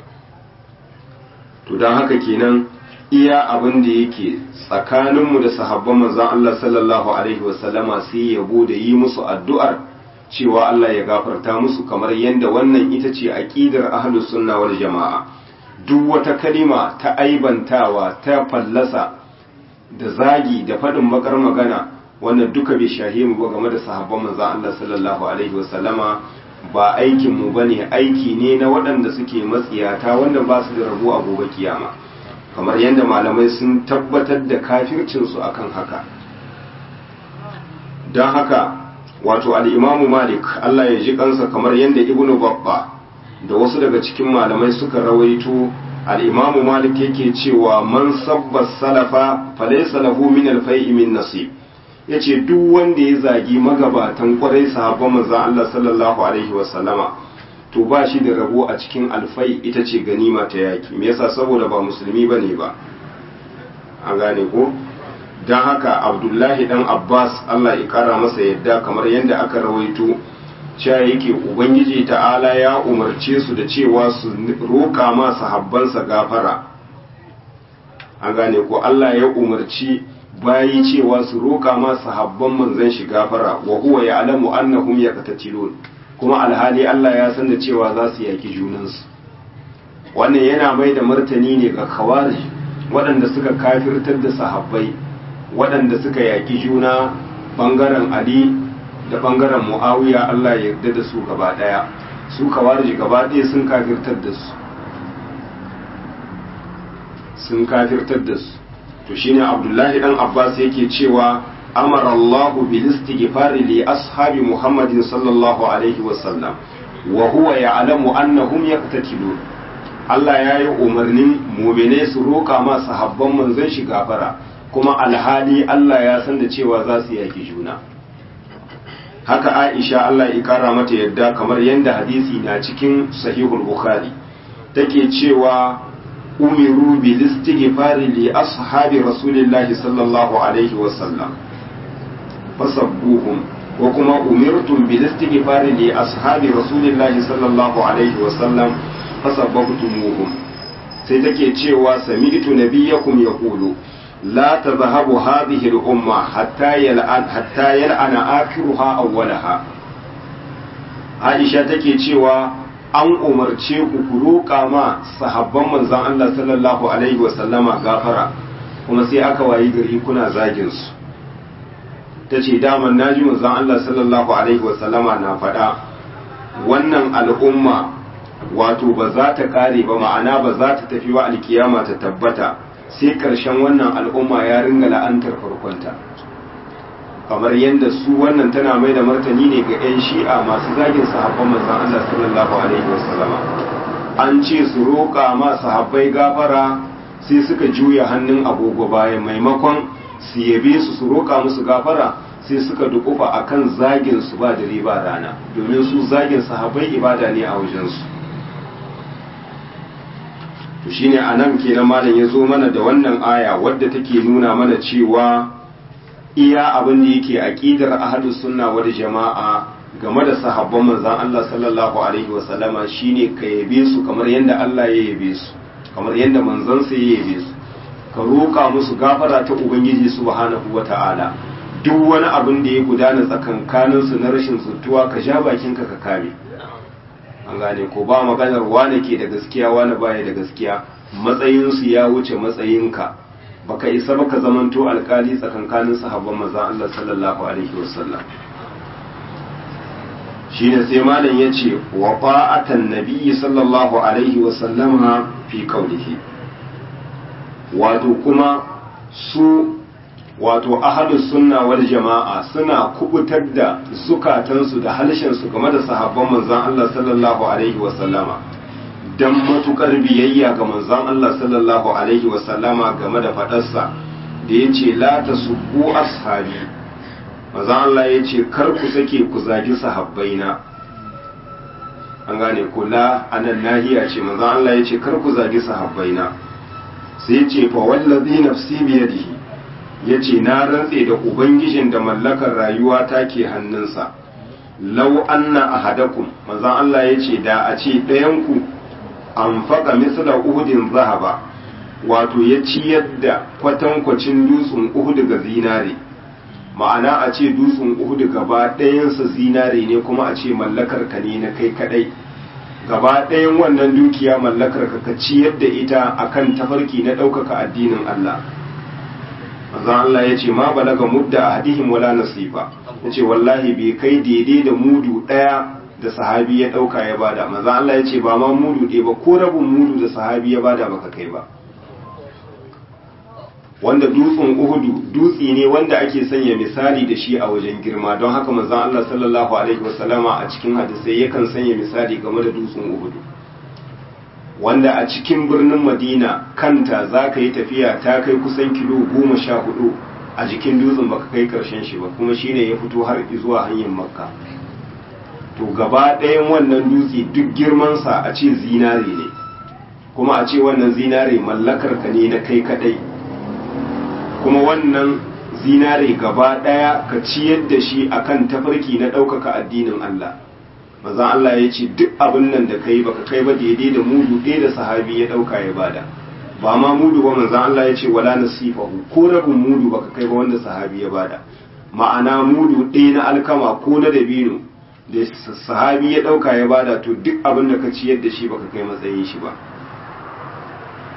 to don haka kenan iya abin da yake tsakaninmu da sahabban manzon Allah sallallahu alaihi wasallama sai yabo da yi musu addu'ar cewa Allah ya gafarta musu kamar yadda wannan ita ce aqidar ahlus sunna wal jama'a duk wata kalima ta aibantawa ta fallasa da zagi da faɗin bakar magana wannan duka bai shahe mu ba game da sahabban manzon Allah sallallahu alaihi wasallama ba aikin mu bane aiki ne na waɗanda suke matsiyata wanda ba su da rabo a gobe kiyama kamar yadda malamai sun tabbatar da kafircin su akan haka don haka wato al-Imam Malik Allah ya ji kansa kamar yadda Ibnu Babba da wasu daga cikin malamai suka rawaito al'imamu malik yake cewa man sabba salafa falaisa lahu min alfai'i min nasib ya ce duk wanda ya zagi magabatan kwarai sahabban manzan Allah sallallahu alaihi wasallama to ba shi da rabo a cikin alfai ita ce ganima ta yaki me yasa saboda ba musulmi ba ne ba an gane ko don haka abdullahi dan abbas Allah ya kara masa yadda kamar yadda aka rawaito cewa yake ubangiji ta'ala ya umarce su da cewa su roƙa ma sahabbansa gafara an gane ko Allah ya umarci bayi cewa su roƙa ma sahabban manzon shi gafara wa huwa ya'lamu annahum yaqtatilun kuma alhali Allah ya san da cewa za su yaki junansu wannan yana mai da martani ne ga khawarij waɗanda suka kafirtar da sahabbai waɗanda suka yaƙi juna ɓangaren ali da ɓangaren mu'awiya allah ya yarda da su gaba ɗaya su kawarji gaba ɗaya sun kafirtar da su sun kafirtar da su to shine abdullahi dan abbas yake cewa amara allahu bil istighfari li ashabi muhammadin sallallahu alaihi wasallam wa huwa ya'lamu annahum yaqtatilun Allah ya yi umarnin mumine su roƙa ma sahabban manzon shi gafara kuma alhali Allah ya san da cewa za su yaki juna haka Aisha Allah ya kara mata yadda kamar yadda hadisi na cikin sahihul bukhari take cewa umiru bil istighfari li ashabi rasulillahi sallallahu alaihi wa sallam fasabbuhum wa kuma umirtum bil istighfari li ashabi rasulillahi sallallahu alaihi wa sallam fasabbabtumuhum sai take cewa sami'tu nabiyyakum yaqulu la tadhhabu hadhihi al-umma hatta yal'an hatta yal'ana akhiruha awwalaha Aisha take cewa an umarce ku ku roƙa ma sahabban manzon Allah sallallahu alaihi wa sallama gafara kuma sai aka wayi gari kuna zagin su tace daman naji manzon Allah sallallahu alaihi wa sallama na faɗa wannan al'umma wato ba za ta kare ba ma'ana ba za ta tafi wa alkiyama ta tabbata sai ƙarshen wannan al'umma ya ringa la'antar farkonta kamar yadda su wannan tana mai da martani ne ga 'yan shi'a masu zagin sahabban manzan Allah sallallahu alaihi wasallama an ce su roƙa ma sahabbai gafara sai suka juya hannun agogo bayan maimakon su yabe su su roƙa musu gafara sai suka dukufa akan zagin su ba da riba rana domin su zagin sahabbai ibada ne a wajensu to shine anan kenan malam ya zo mana da wannan aya wadda take nuna mana cewa iya abin da yake aqidar ahlus sunna wal jama'a game da sahabban manzon Allah sallallahu alaihi wa sallama shine ka yabe su kamar yadda Allah ya yabe su kamar yadda manzon sa ya yabe su ka roka musu gafara ta ubangiji subhanahu wata'ala duk wani abin da ya gudana tsakankanin su na rashin zutuwa ka ja bakinka ka kame an gane ko ba maganar wane ke da gaskiya wane baya da gaskiya matsayinsu ya wuce matsayinka baka isa baka zamanto alkali tsakankanin sahabban maza Allah sallallahu alaihi wasallam shine sai malam yace wa fa'atan nabiyyi sallallahu alaihi wasallama fi qawlihi wato kuma su wato ahadus sunna wal jama'a suna kubutar da zukatansu da halshensu game da sahabban manzon Allah sallallahu alaihi wa sallama dan matukar biyayya ga manzon Allah sallallahu alaihi wa sallama game da fadarsa da yace la tasubbu ashabi manzon Allah yace kar ku sake ku zagi sahabbaina an gane ko la anan nahiya ce manzon Allah yace kar ku zagi sahabbaina sai yace fa wallazi nafsi biyadihi ya ce na rantse da ubangijin da mallakar rayuwa ta ke hannunsa lau anna ahadakum manzon Allah ya ce da a ce ɗayanku an faƙa misla uhudin zahaba wato ya ciyar da kwatankwacin dutsen uhud ga zinare ma'ana a ce dutsen uhud gaba ɗayansa zinare ne kuma a ce mallakar ka ne na kai kadai gaba ɗayan wannan dukiya mallakar ka ka ciyar da ita akan tafarki na ɗaukaka addinin Allah manzon Allah ya ce ma balaga mudda ahadihim wala nasifa ya ce wallahi bai kai daidai da mudu ɗaya da sahabi ya ɗauka ya bada manzon Allah ya ce ba ma mudu ɗaya ba ko rabin mudu da sahabi ya bada baka kai ba wanda dutsen uhudu dutse ne wanda ake sanya misali da shi a wajen girma don haka manzon Allah sallallahu alaihi wasallama a cikin hadisai yakan sanya misali game da dutsen uhudu wanda a cikin birnin madina kanta za ka yi tafiya ta kai kusan kilo goma sha hudu a jikin dutsen baka kai karshen shi ba kuma shine ya fito har zuwa hanyar makka to gaba ɗayan wannan dutse duk girmansa a ce zinare ne kuma a ce wannan zinare mallakar ka ne na kai kadai kuma wannan zinare gaba ɗaya ka ciyar da shi akan tafarki na ɗaukaka addinin Allah manzon Allah ya ce duk abin nan da kai baka kai ba daidai da mudu ɗaya da sahabi ya ɗauka ya bada ba ma mudu ba manzon Allah ya ce wala nasifahu ko rabin mudu baka kai ba wanda sahabi ya bada ma'ana mudu ɗaya na alkama ko na dabino da sahabi ya ɗauka ya bada to duk abin da ka ciyar da shi baka kai matsayin shi ba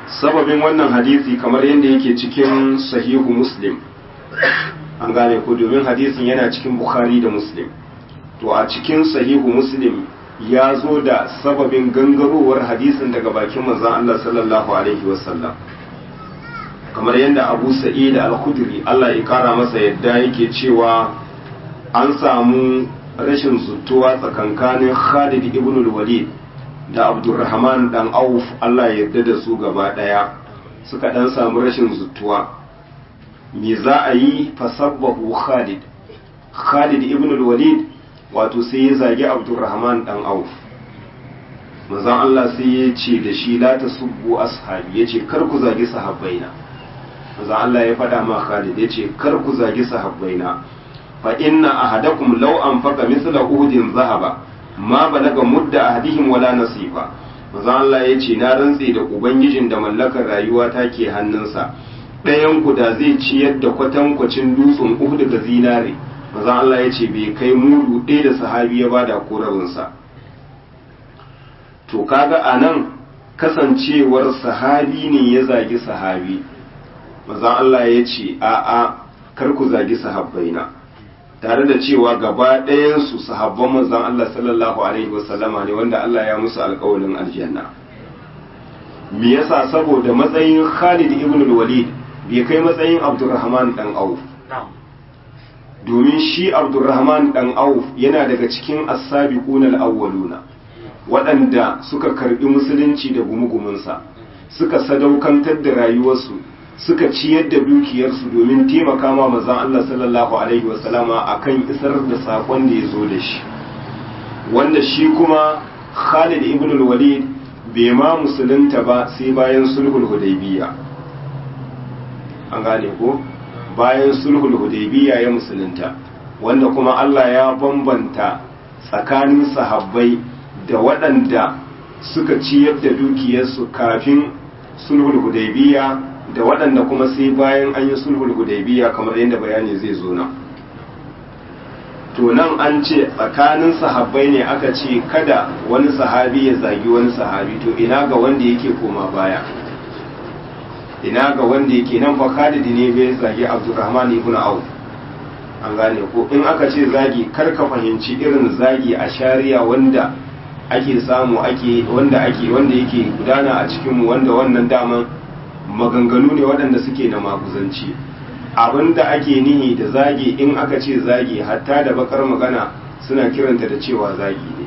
sababin wannan hadisi kamar yadda yake cikin sahihu muslim an gane ko domin hadisin yana cikin bukhari da muslim to a cikin sahihu muslim ya zo da sababin gangarowar hadisin daga bakin manzon Allah sallallahu alaihi wasallam kamar yadda abu sa'id al-khudri Allah ya kara masa yadda yake cewa an samu rashin zutuwa tsakankanin Khalid ibn al-Walid da Abdurrahman dan Auf Allah ya yarda da su gaba daya suka dan samu rashin zutuwa me za a yi fasabbahu Khalid Khalid ibn al-Walid wato sai ya zagi Abdurrahman dan Auf manzon Allah sai ya ce da shi la tasubbu ashabi yace kar ku zagi sahabbaina manzon Allah ya faɗa ma Khalid yace kar ku zagi sahabbaina fa inna ahadakum law anfaqa mithla uhudin zahaba ma balaga mudda ahadihim wala nasifa manzo Allah yace na rantse da ubangijin da mallakar rayuwa take hannunsa ɗayan ku da zai ciyar da kwatankwacin dutsen Uhud da zinare manzo Allah yace bai kai mudu ɗaya da sahabi ya bada korabin sa to kaga anan kasancewar sahabi ne ya zagi sahabi manzo Allah yace a'a kar ku zagi sahabbaina tare da cewa gaba ɗayansu sahabban manzon Allah sallallahu alaihi wasallama ne wanda Allah ya musu alƙawarin aljanna me yasa saboda matsayin Khalid ibn al-Walid bai kai matsayin Abdurrahman dan Auf domin shi Abdurrahman dan Auf yana daga cikin as-sabiquna al-awwaluna waɗanda suka karbi musulunci da gumugumunsa suka sadaukantar da rayuwarsu suka ciyar da dukiyarsu domin taimaka ma mazan Allah sallallahu Alaihi wasallama a kan isar da saƙon da ya zo da shi wanda shi kuma Khalid ibn al-Walid bai ma musulunta ba sai bayan sulhul hudaybiya an gane ko bayan sulhul hudaybiya ya musulunta wanda kuma Allah ya bambanta tsakanin sahabbai da waɗanda suka ciyar da dukiyarsu kafin sulhul hudaybiya da waɗanda kuma sai bayan an yi sulhul hudaybiya kamar yadda bayani zai zo nan to nan an ce tsakanin sahabbai ne aka ce kada wani sahabi ya zagi wani sahabi to ina ga wanda yake koma baya ina ga wanda yake nan fa Khalid ne bai zagi Abdurrahman ibn Auf an gane ko in aka ce zagi kar ka fahimci irin zagi a shari'a wanda ake samu ake wanda ake wanda yake gudana a cikin mu wanda wannan daman maganganu ne waɗanda suke na makuzanci abinda ake nihi da zagi in aka ce zagi hatta da bakar magana suna kiranta da cewa zagi ne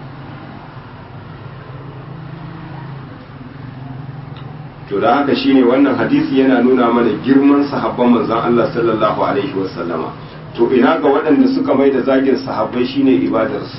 to da haka shine wannan hadisi yana nuna mana girman sahabban manzon Allah sallallahu alaihi wasallama to ina ga waɗanda suka mai da zagin sahabbai shine ibadarsu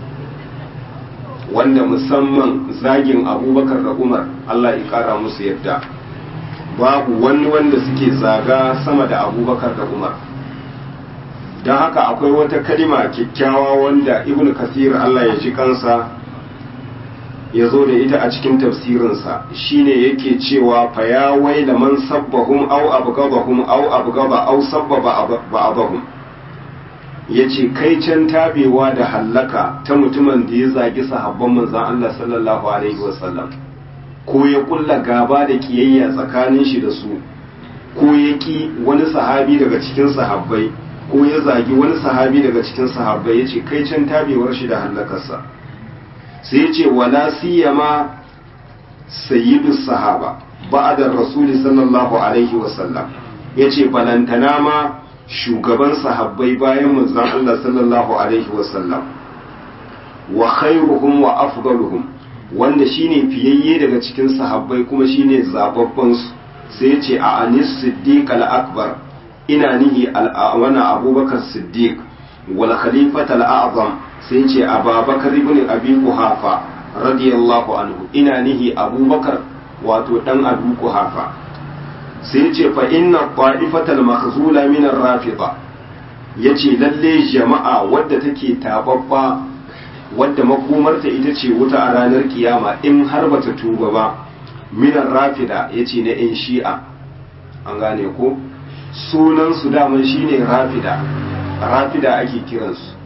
wanda musamman zagin abubakar da umar Allah ya kara musu yadda babu wani wanda suke zaga sama da abubakar da umar don haka akwai wata kalima kyakkyawa wanda ibn kasir Allah ya ji kansa ya zo da ita a cikin tafsirinsa shine yake cewa fa ya waila man sabbahum aw abgabahum aw abgaba aw sabbaba ba'abahum yace kai can tabewa da hallaka ta mutumin da ya zagi sahabban manzon Allah sallallahu alaihi wasallam ko ya kulla gaba da kiyayya tsakanin shi da su ko ya ki wani sahabi daga cikin sahabbai ko ya zagi wani sahabi daga cikin sahabbai yace kai can tabewar shi da hallakarsa sai ya ce wala siyama sayyidus sahaba ba'da rasuli sallallahu alaihi wasallam yace balantana ma shugaban sahabbai bayan manzon Allah sallallahu alaihi wasallam wa khairuhum wa afdaluhum wanda shine fiyayye daga cikin sahabbai kuma shine zababban su sai ya ce a anis siddiq al-akbar ina nihi al-awana abubakar siddiq wal khalifat al-a'zam sai ce ababakar ibn abi kuhafa radiyallahu anhu ina nihi abubakar wato dan abu kuhafa sai ce fa inna qa'ifatal makhzula min ar-rafida yace lalle jama'a wadda take tababba wadda makomarta ita ce wuta a ranar kiyama in har bata tuba ba min ar-rafida yace na yan shi'a an gane ko sunan su daman shine rafida rafida ake kiransu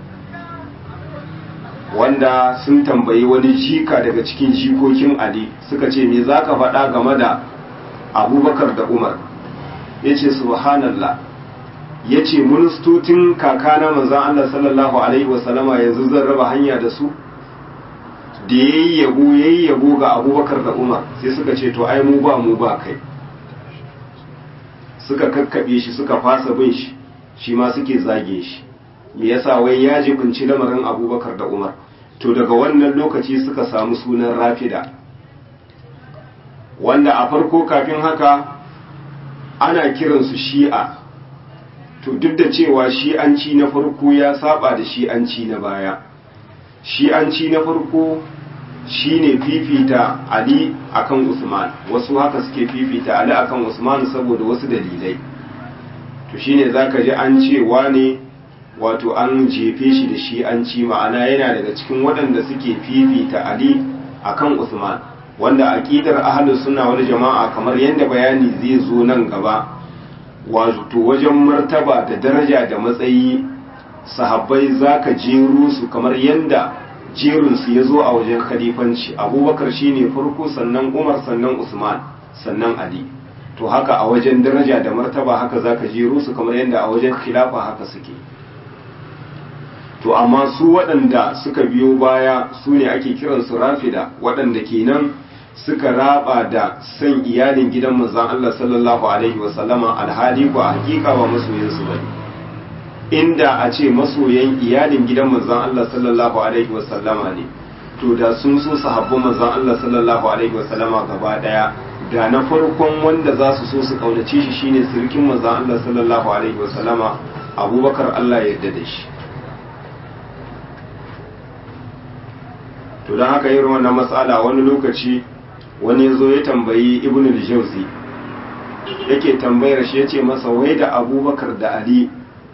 wanda sun tambayi wani jika daga cikin jikokin Ali suka ce me za ka faɗa game da abubakar da umar ya ce subhanallah ya ce ministocin kakana manzan Allah sallallahu alaihi wasallama yanzu zan raba hanya da su da ya yi yabo ya yi yabo ga abubakar da umar sai suka ce to ai mu ba mu ba kai suka kakkaɓe shi suka fasa bin shi shi ma suke zage shi me yasa wai ya jibinci lamarin abubakar da umar to daga wannan lokaci suka samu sunan rafida wanda a farko kafin haka ana kiransu shi'a to duk da cewa shi'anci na farko ya saba da shi'anci na baya shi'anci na farko shine fifita ali akan usman wasu haka suke fifita ali akan usman saboda wasu dalilai to shine zaka ji an ce wane wato an jefe shi da shi'anci ma'ana yana daga cikin waɗanda suke fifita ali akan usman wanda aqidar ahlus sunna wal jama'a kamar yadda bayani zai zo nan gaba wato wajen martaba da daraja da matsayi sahabbai zaka jero su kamar yadda jerin su yazo a wajen khalifanci abubakar shine farko sannan umar sannan usman sannan ali to haka a wajen daraja da martaba haka zaka jero su kamar yadda a wajen khilafa haka suke to amma su waɗanda suka biyo baya su ne ake kiransu rafida waɗanda kenan suka raba da san iyalin gidan manzon Allah sallallahu alaihi wasallama alhali ko a hakika ba masoyansu bane inda a ce masoyan iyalin gidan manzon Allah sallallahu alaihi wasallama ne to da sun so sahabban manzon Allah sallallahu alaihi wasallama gaba daya da na farkon wanda za su so su kaunace shi shine sirkin manzon Allah sallallahu alaihi wasallama Abubakar Allah ya yarda da shi to don haka irin wannan matsala wani lokaci wani ya zo ya tambayi ibn al-jawzi yake tambayar shi yace masa wai da abubakar da ali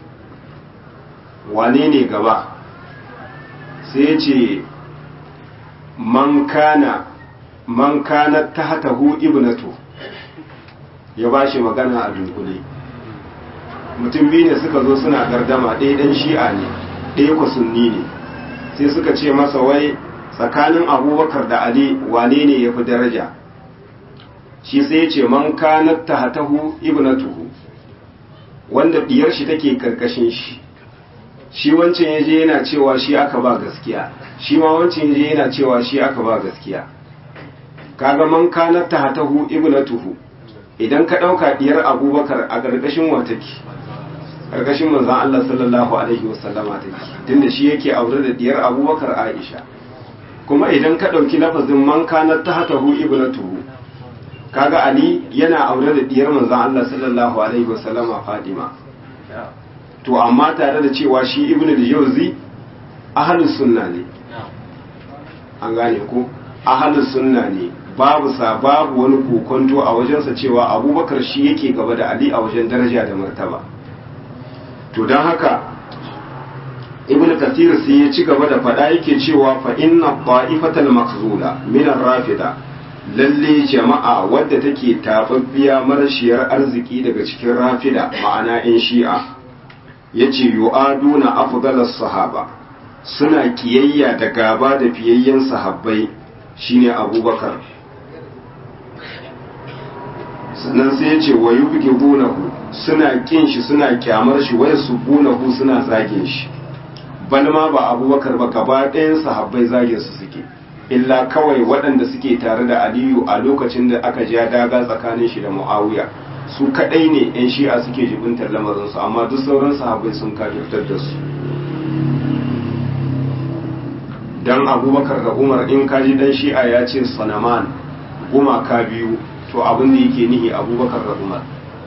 wane ne gaba sai ya ce man kana man kana tahtahu ibnatu ya bashi magana a dunkule mutum biyu ne suka zo suna gardama ɗaya ɗan shi'a ne ɗaya ku sunni ne sai suka ce masa wai tsakanin abubakar da ali wane ne ya fi daraja shi sai ya ce man kanat tahtahu ibnatuhu wanda diyar shi take karkashin shi shi wancan yaje yana cewa shi aka ba gaskiya shi ma wancan yaje yana cewa shi aka ba gaskiya kaga man kanat tahtahu ibnatuhu idan ka dauka diyar abubakar a karkashin wa take karkashin manzon Allah sallallahu alaihi wasallama take tunda shi yake aure da diyar abubakar Aisha kuma idan ka ɗauki lafazin man kanar ta hata hu ibnatuhu kaga ali yana aure da diyar manzon Allah sallallahu alaihi wasallama Fadima to amma tare da cewa shi ibnu al-jawzi ahlus sunna ne an gane ko ahlus sunna ne babu sa babu wani kokonto a wajensa cewa abubakar shi yake gaba da ali a wajen daraja da martaba to don haka ibn kathir sai ya ci gaba da faɗa yake cewa fa inna ta'ifatal makhzula min ar-rafida lalle jama'a wadda take tafaffiya marashiyar arziki daga cikin rafida ma'ana in shi'a yace yu'aduna afdalas sahaba suna kiyayya da gaba da fiyayyen sahabbai shine abubakar sannan sai ya ce wa yubghidunahu suna kin shi suna kyamar shi wa yasubunahu suna zagin shi bal ma ba abubakar ba gaba ɗayan sahabbai zagin su suke illa kawai waɗanda suke tare da aliyu a lokacin da aka ja daga tsakanin shi da muawiya su kaɗai ne yan shi'a suke jibintar lamarinsu amma duk sauran sahabbai sun kafirtar da su dan abubakar da umar in kaji dan shi'a ya ce sanaman gumaka biyu to abin da yake nihi abubakar da umar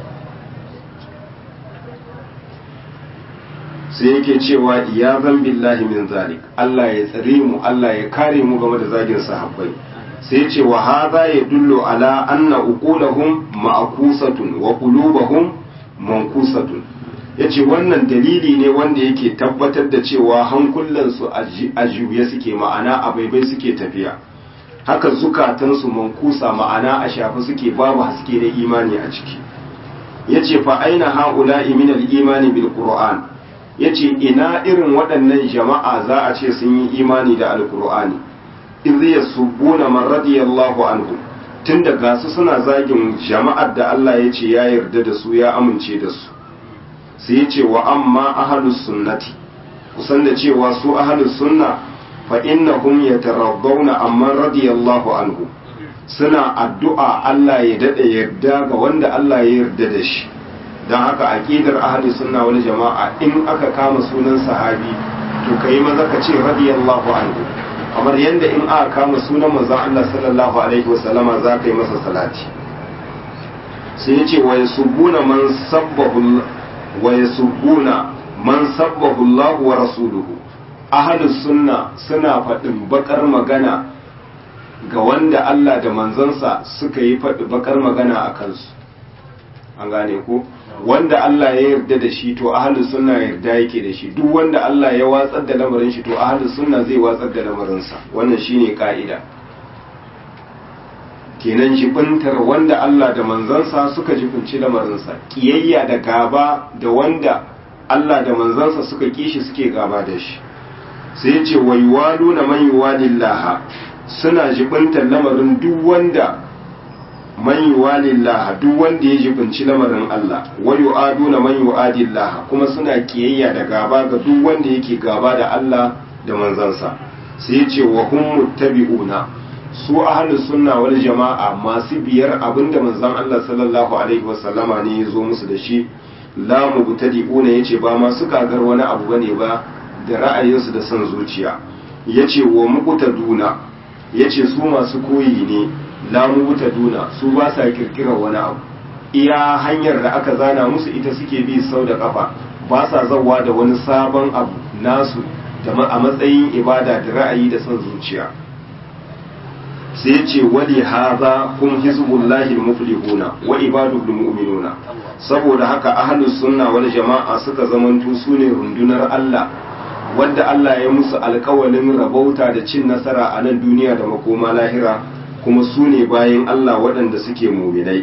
sai yake cewa ya zan billahi min zalik Allah ya tsare mu Allah ya kare mu game da zagin sahabbai sai ce wa hadha yadullu ala anna uqulahum ma'kusatun wa qulubuhum mankusatun yace wannan dalili ne wanda yake tabbatar da cewa hankulansu a juye suke ma'ana a baibai suke tafiya haka zukatansu mankusa ma'ana a shafi suke babu haske da imani a ciki yace fa aina haula'i min al-imani bil qur'an yace ina irin waɗannan jama'a za a ce sun yi imani da alqur'ani idh yasubbuna man radiyallahu anhu tun da gasu suna zagin jama'ar da Allah ya ce ya yarda da su ya amince da su sai ya ce wa amma ahalus sunnati kusan da cewa su ahalus sunna fa innahum yatarabbawna amma radiyallahu anhu suna addu'a Allah ya dade yarda ga wanda Allah ya yarda da shi dan haka aqidar ahalus sunna wal jama'a in aka kama sunan sahabi to kai maza ka ce radiyallahu anhu kamar yadda in aka kama sunan manzon Allah sallallahu alaihi wasallama za ka yi masa salati sai ya ce wa yasubbuna man sabbahu wa yasubbuna man sabbahu Allah wa rasuluhu ahlus sunna suna faɗin bakar magana ga wanda Allah da manzansa suka yi faɗi bakar magana a kansu an gane ko wanda Allah ya yarda da shi to ahlus sunna yarda yake da shi duk wanda Allah ya watsar da lamarin shi to ahlus sunna zai watsar da lamarin sa wannan shine ka'ida kenan jibintar wanda Allah da manzansa suka jibinci lamarin sa kiyayya da gaba da wanda Allah da manzansa suka kishi suke gaba da shi sai ya ce wayuwaluna man yuwalillah suna jibintar lamarin duk wanda man yuwalillah duk wanda ya jibinci lamarin Allah wa yu'aduna man yu'adillah kuma suna kiyayya da gaba ga duk wanda yake gaba da Allah da manzansa sai ya ce wa hum muttabi'una su ahlus sunna wal jama'a masu biyar abinda manzon Allah sallallahu alaihi wasallama ne ya zo musu da shi la mubtadi'una yace ba masu kagar wani abu bane ba da ra'ayinsu da son zuciya yace wa muqtaduna yace su masu koyi ne lamu wuta duna su ba sa kirkirar wani abu iya hanyar da aka zana musu ita suke bi sau da kafa ba sa zawa da wani sabon abu nasu da a matsayin ibada da ra'ayi da son zuciya sai ce wali haza hum hizbullahi almuflihuna wa ibadul mu'minuna saboda haka ahlus sunna wal jama'a suka zamanto sune rundunar Allah wanda Allah ya musu alkawalin rabauta da cin nasara a nan duniya da makoma lahira kuma su ne bayan Allah waɗanda suke muminai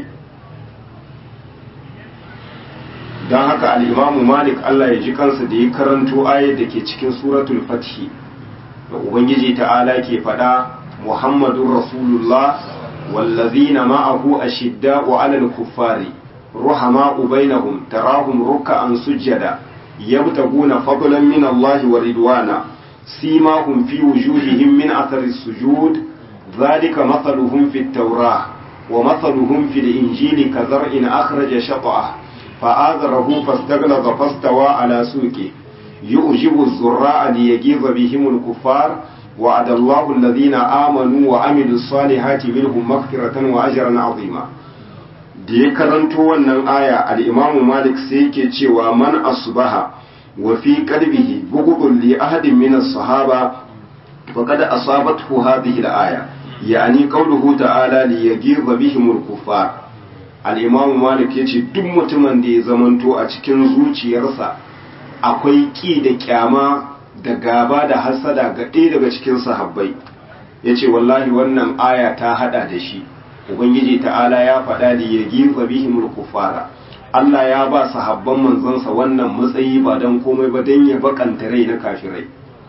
don haka al'imamu malik Allah ya ji kansa da ya karanto ayar da ke cikin suratul fathi da ubangiji ta'ala ke faɗa muhammadun rasulullah wallazina ma'ahu ashidda'u 'alal kuffari ruhama'u bainahum tarahum ruk'an sujjada yabtaguna fadlan min Allah wa ridwana simahum fi wujuhihim min athari sujud ذلك مثلهم في التوراة ومثلهم في الإنجيل كزرع أخرج شطأه فآذره فاستغلظ فاستوى على سوقه يؤجب الزراع ليجيظ بهم الكفار وعد الله الذين آمنوا وعملوا الصالحات منهم مغفرة وأجرا عظيما da ya karanto wannan aya al-imamu malik sai yake cewa man asbaha wa fi qalbihi bughdun li ahadin min as-sahaba faqad asabathu hadhihi al-aya yani qawluhu ta'ala li yaghidha bihim al-kuffar al-imam malik yace duk mutumin da ya zamanto a cikin zuciyarsa akwai ki da kyama da gaba da hasada ga ɗaya daga cikin sahabbai yace wallahi wannan aya ta hada da shi ubangiji ta'ala ya faɗa li yaghidha bihim al-kuffara Allah ya ba sahabban manzansa wannan matsayi ba dan komai ba dan ya bakanta rai na kafirai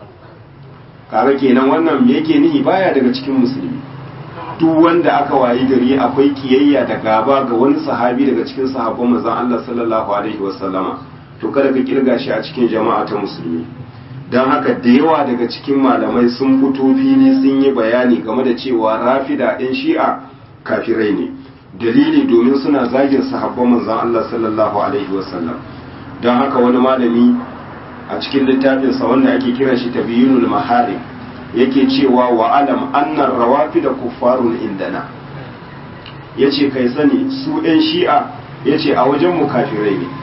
kaga kenan wannan me yake nihi baya daga cikin musulmi duk wanda aka wayi gari akwai kiyayya da gaba ga wani sahabi daga cikin sahabban manzon Allah sallallahu alaihi wasallama to kada ka kirga shi a cikin jama'a ta musulmi dan haka da yawa daga cikin malamai sun fito fili sun yi bayani game da cewa rafida ɗin shi'a kafirai ne dalili domin suna zagin sahabban manzon Allah sallallahu alaihi wasallam don haka wani malami a cikin littafinsa wanda ake kira shi tabiyunul maharim yake cewa wa alam annar rawafi da kuffarun indana yace kai sani su ɗan shi'a yace a wajen mu kafirai ne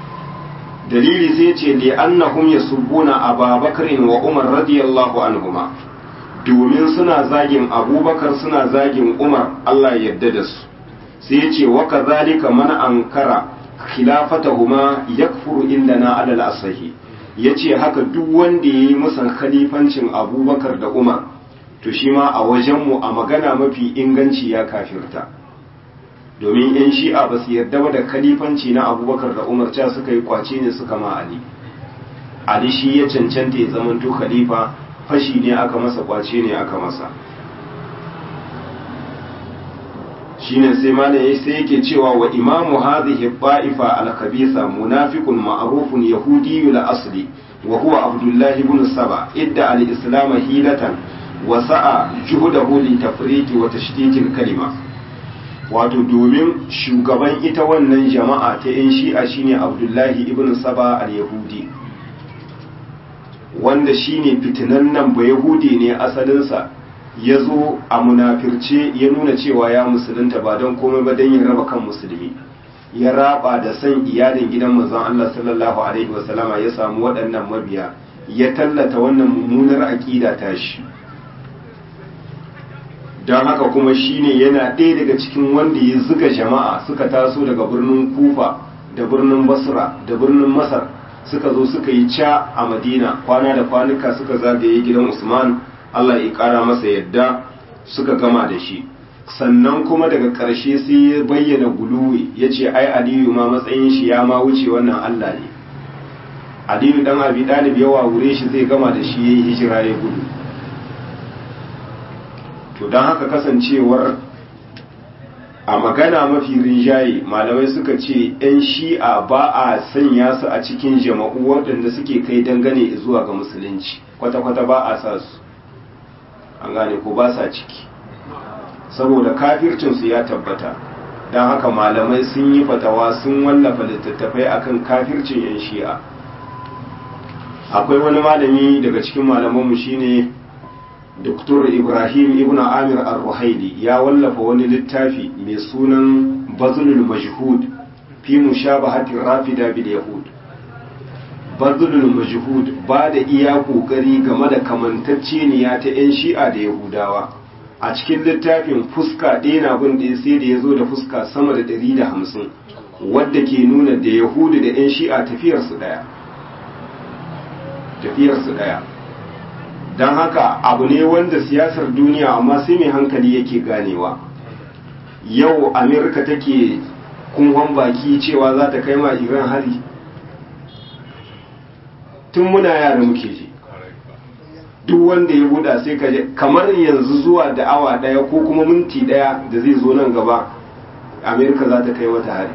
dalili sai yace li annahum yasubbuna ababakar wa umar radiyallahu anhuma domin suna zagin abubakar suna zagin umar Allah ya yarda da su sai yace wa kadhalika man ankara khilafatahuma yakfuru indana alal asahi ya ce haka duk wanda ya yi musan khalifancin abubakar da umar to shi ma a wajenmu a magana mafi inganci ya kafirta domin yan shi'a ba su yarda ba da khalifanci na abubakar da umar ca suka yi kwace ne suka ma ali ali shi ya cancanta ya zamanto khalifa fashi ne aka masa kwace ne aka masa shine sai malam sai yake cewa wa imamu hadhihi ba'ifa al-khabisa munafiqun ma'rufun yahudiyyul asli wa huwa abdullah ibn saba idda al-islam hilatan wa sa'a juhudahu li tafriqi wa tashtitil kalima wato domin shugaban ita wannan jama'a ta yan shi'a shine abdullahi ibn saba al-yahudi wanda shine fitinannen ba yahudi ne asalinsa ya zo a munafirce ya nuna cewa ya musulunta ba don komai ba don ya raba kan musulmi ya raba da san iyalin gidan manzon Allah sallallahu alaihi wasallama ya samu waɗannan mabiya ya tallata wannan mummunar aƙida ta shi don haka kuma shine yana ɗaya daga cikin wanda ya zuga jama'a suka taso daga birnin kufa da birnin basra da birnin masar suka zo suka yi ca a madina kwana da kwanuka suka zagaye gidan usman allah ya ƙara masa yadda suka gama da shi sannan kuma daga ƙarshe sai ya bayyana guluwi ya ce ai aliyu ma matsayin shi ya ma wuce wannan allah ne aliyu dan abi dalib yawa wure shi zai gama da shi ya yi hijira ya gudu to don haka kasancewar a magana mafi rinjaye malamai suka ce 'yan shi'a ba a sanya su a cikin jama'u waɗanda suke kai dangane zuwa ga musulunci kwata-kwata ba a sa su an gane ko ba sa ciki saboda kafircinsu ya tabbata don haka malamai sun yi fatawa sun wallafa littattafai akan kafircin 'yan shi'a akwai wani malami daga cikin malamanmu shine Dr. Ibrahim Ibn Amir Ar-Ruhaili ya wallafa wani littafi mai sunan Bazlul Majhud fi mushabahati Rafida bil Yahud. Bazlul Majhud ba da iya kokari game da kamantacceniya ta 'yan Shi'a da Yahudawa. A cikin littafin fuska ɗaya na bin da sai da ya zo da fuska sama da ɗari da hamsin wadda ke nuna da Yahudu da 'yan Shi'a tafiyarsu ɗaya. Tafiyarsu ɗaya. don haka abu ne wanda siyasar duniya amma sai mai hankali yake ganewa yau amerika take kunhon baki cewa za ta kai ma iran hari tun muna yara muke ji duk wanda ya buɗa sai ka kamar yanzu zuwa da awa ɗaya ko kuma minti ɗaya da zai zo nan gaba amerika za ta kai mata hari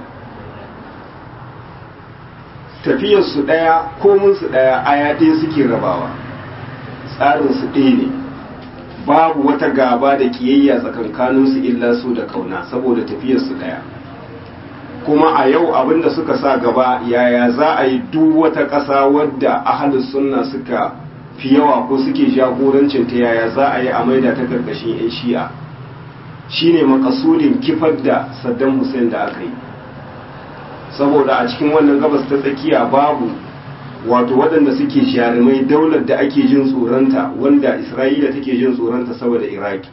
tafiyarsu ɗaya kominsu ɗaya aya ɗaya suke rabawa tsarinsu ɗaya ne babu wata gaba da kiyayya tsakankaninsu illa su da kauna saboda tafiyarsu ɗaya kuma a yau abinda suka sa gaba yaya za a yi duk wata ƙasa wadda ahalin sunna suka fi yawa ko suke jagorancin ta yaya za a yi a maida ta karkashin 'yan shi'a shine makasudin kifar da saddam hussein da aka yi saboda a cikin wannan gabas ta tsakiya babu wato waɗanda suke jarumai daular da ake jin tsoronta wanda isra'ila take jin tsoronta saboda iraki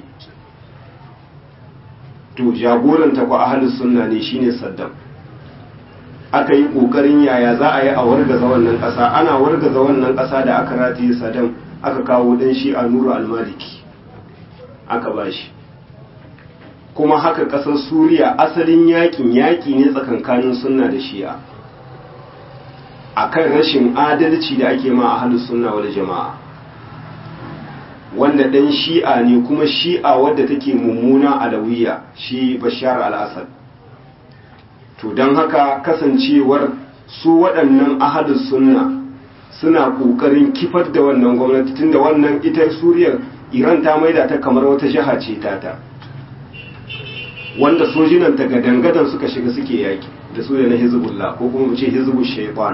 to jagoranta ku ahalus sunna ne shine saddam aka yi ƙoƙarin yaya za a yi a wargaza wannan ƙasa ana wargaza wannan ƙasa da aka rataye saddam aka kawo ɗan shi a nuru almaliki aka ba shi kuma haka ƙasar suriya asalin yakin yaƙi ne tsakankanin sunna da shi'a akan rashin adalci da ake ma a halin sunna wal jama'a wanda dan shi'a ne kuma shi'a wadda take mummuna alawiya shi bashar al-assad to don haka kasancewar su waɗannan ahalus sunna suna ƙoƙarin kifar da wannan gwamnati tunda wannan ita suriyar iran ta maida ta kamar wata jiha ce tata wanda sojinan ta gadangadan suka shiga suke yaki da su da na hizbullah ko kuma mu ce hizbul shaytan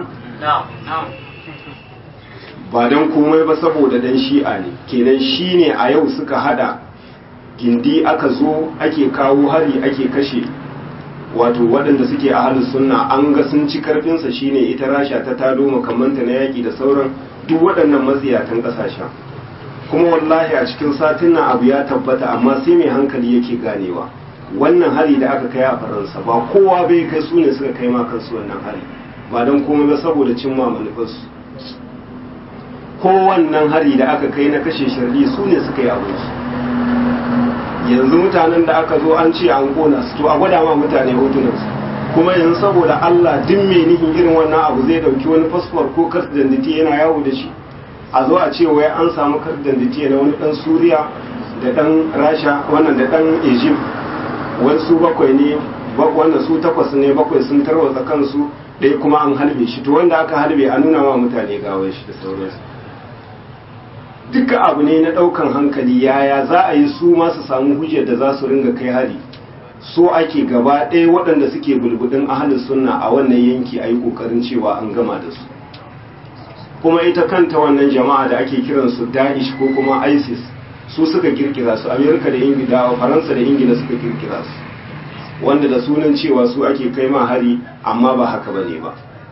ba don komai ba saboda dan shi'a ne kenan shi ne a yau suka hada gindi aka zo ake kawo hari ake kashe wato waɗanda suke a halin sunna an ga sun ci karfinsa shine ita rasha ta tado makamanta na yaƙi da sauran duk waɗannan matsiyatan ƙasashen kuma wallahi a cikin satin nan abu ya tabbata amma sai mai hankali yake ganewa wannan hari da aka kai a faransa ba kowa bai kai su ne suka kai ma kansu wannan hari ba don komai ba saboda cimma manufarsu ko wannan hari da aka kai na kashe shirli su ne suka yi abinsu yanzu mutanen da aka zo an ce an kona su to a gwada ma mutane hotunansu kuma yanzu saboda Allah duk mai nihin irin wannan abu zai dauki wani fasfor ko kart danditi yana yawo da shi a zo a ce wai an samu kart danditi na wani dan Suriya da dan Rasha wannan da dan Egypt wasu bakwai ne wanda su takwas ne bakwai sun tarwatsa kansu ɗaya kuma an halbe shi to wanda aka halbe a nuna wa mutane gawar shi da sauransu duka abu ne na ɗaukan hankali yaya za a yi su masu samu hujjar da za su ringa kai hari so ake gaba ɗaya waɗanda suke bulbudin ahalin sunna a wannan yanki a yi ƙoƙarin cewa an gama da su kuma ita kanta wannan jama'a da ake kiransu da'ish ko kuma isis su suka kirkira su amerika da ingila faransa da ingila suka kirkira su wanda da sunan cewa su ake kai ma hari amma ba haka ba ne ba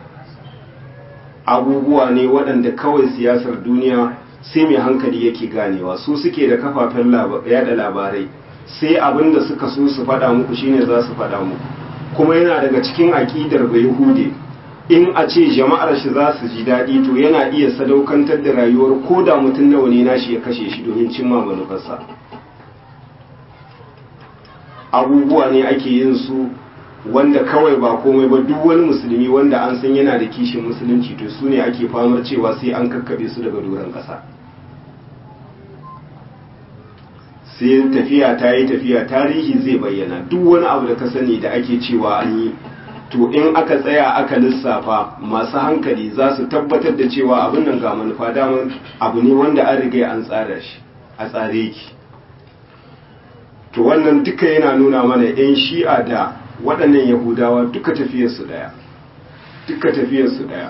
abubuwa ne waɗanda kawai siyasar duniya sai mai hankali yake ganewa su suke da kafafen yada labarai sai abin da suka so su faɗa muku shine za su faɗa muku kuma yana daga cikin aƙidar bai hude in a ce jama'ar shi za su ji daɗi to yana iya sadaukantar da rayuwar ko da mutum nawa ne nashi ya kashe shi domin cimma manufarsa abubuwa ne ake yin su wanda kawai ba komai ba duk wani musulmi wanda an san yana da kishin musulunci to su ne ake famar cewa sai an kakkaɓe su daga doron ƙasa sai tafiya ta yi tafiya tarihi zai bayyana duk wani abu da ka sani da ake cewa an yi to in aka tsaya aka lissafa masu hankali za su tabbatar da cewa abin nan ga manufa daman abu ne wanda an riga an tsara shi a tsare ki to wannan duka yana nuna mana 'yan shi'a da waɗannan yahudawa duka tafiyarsu ɗaya duka tafiyarsu ɗaya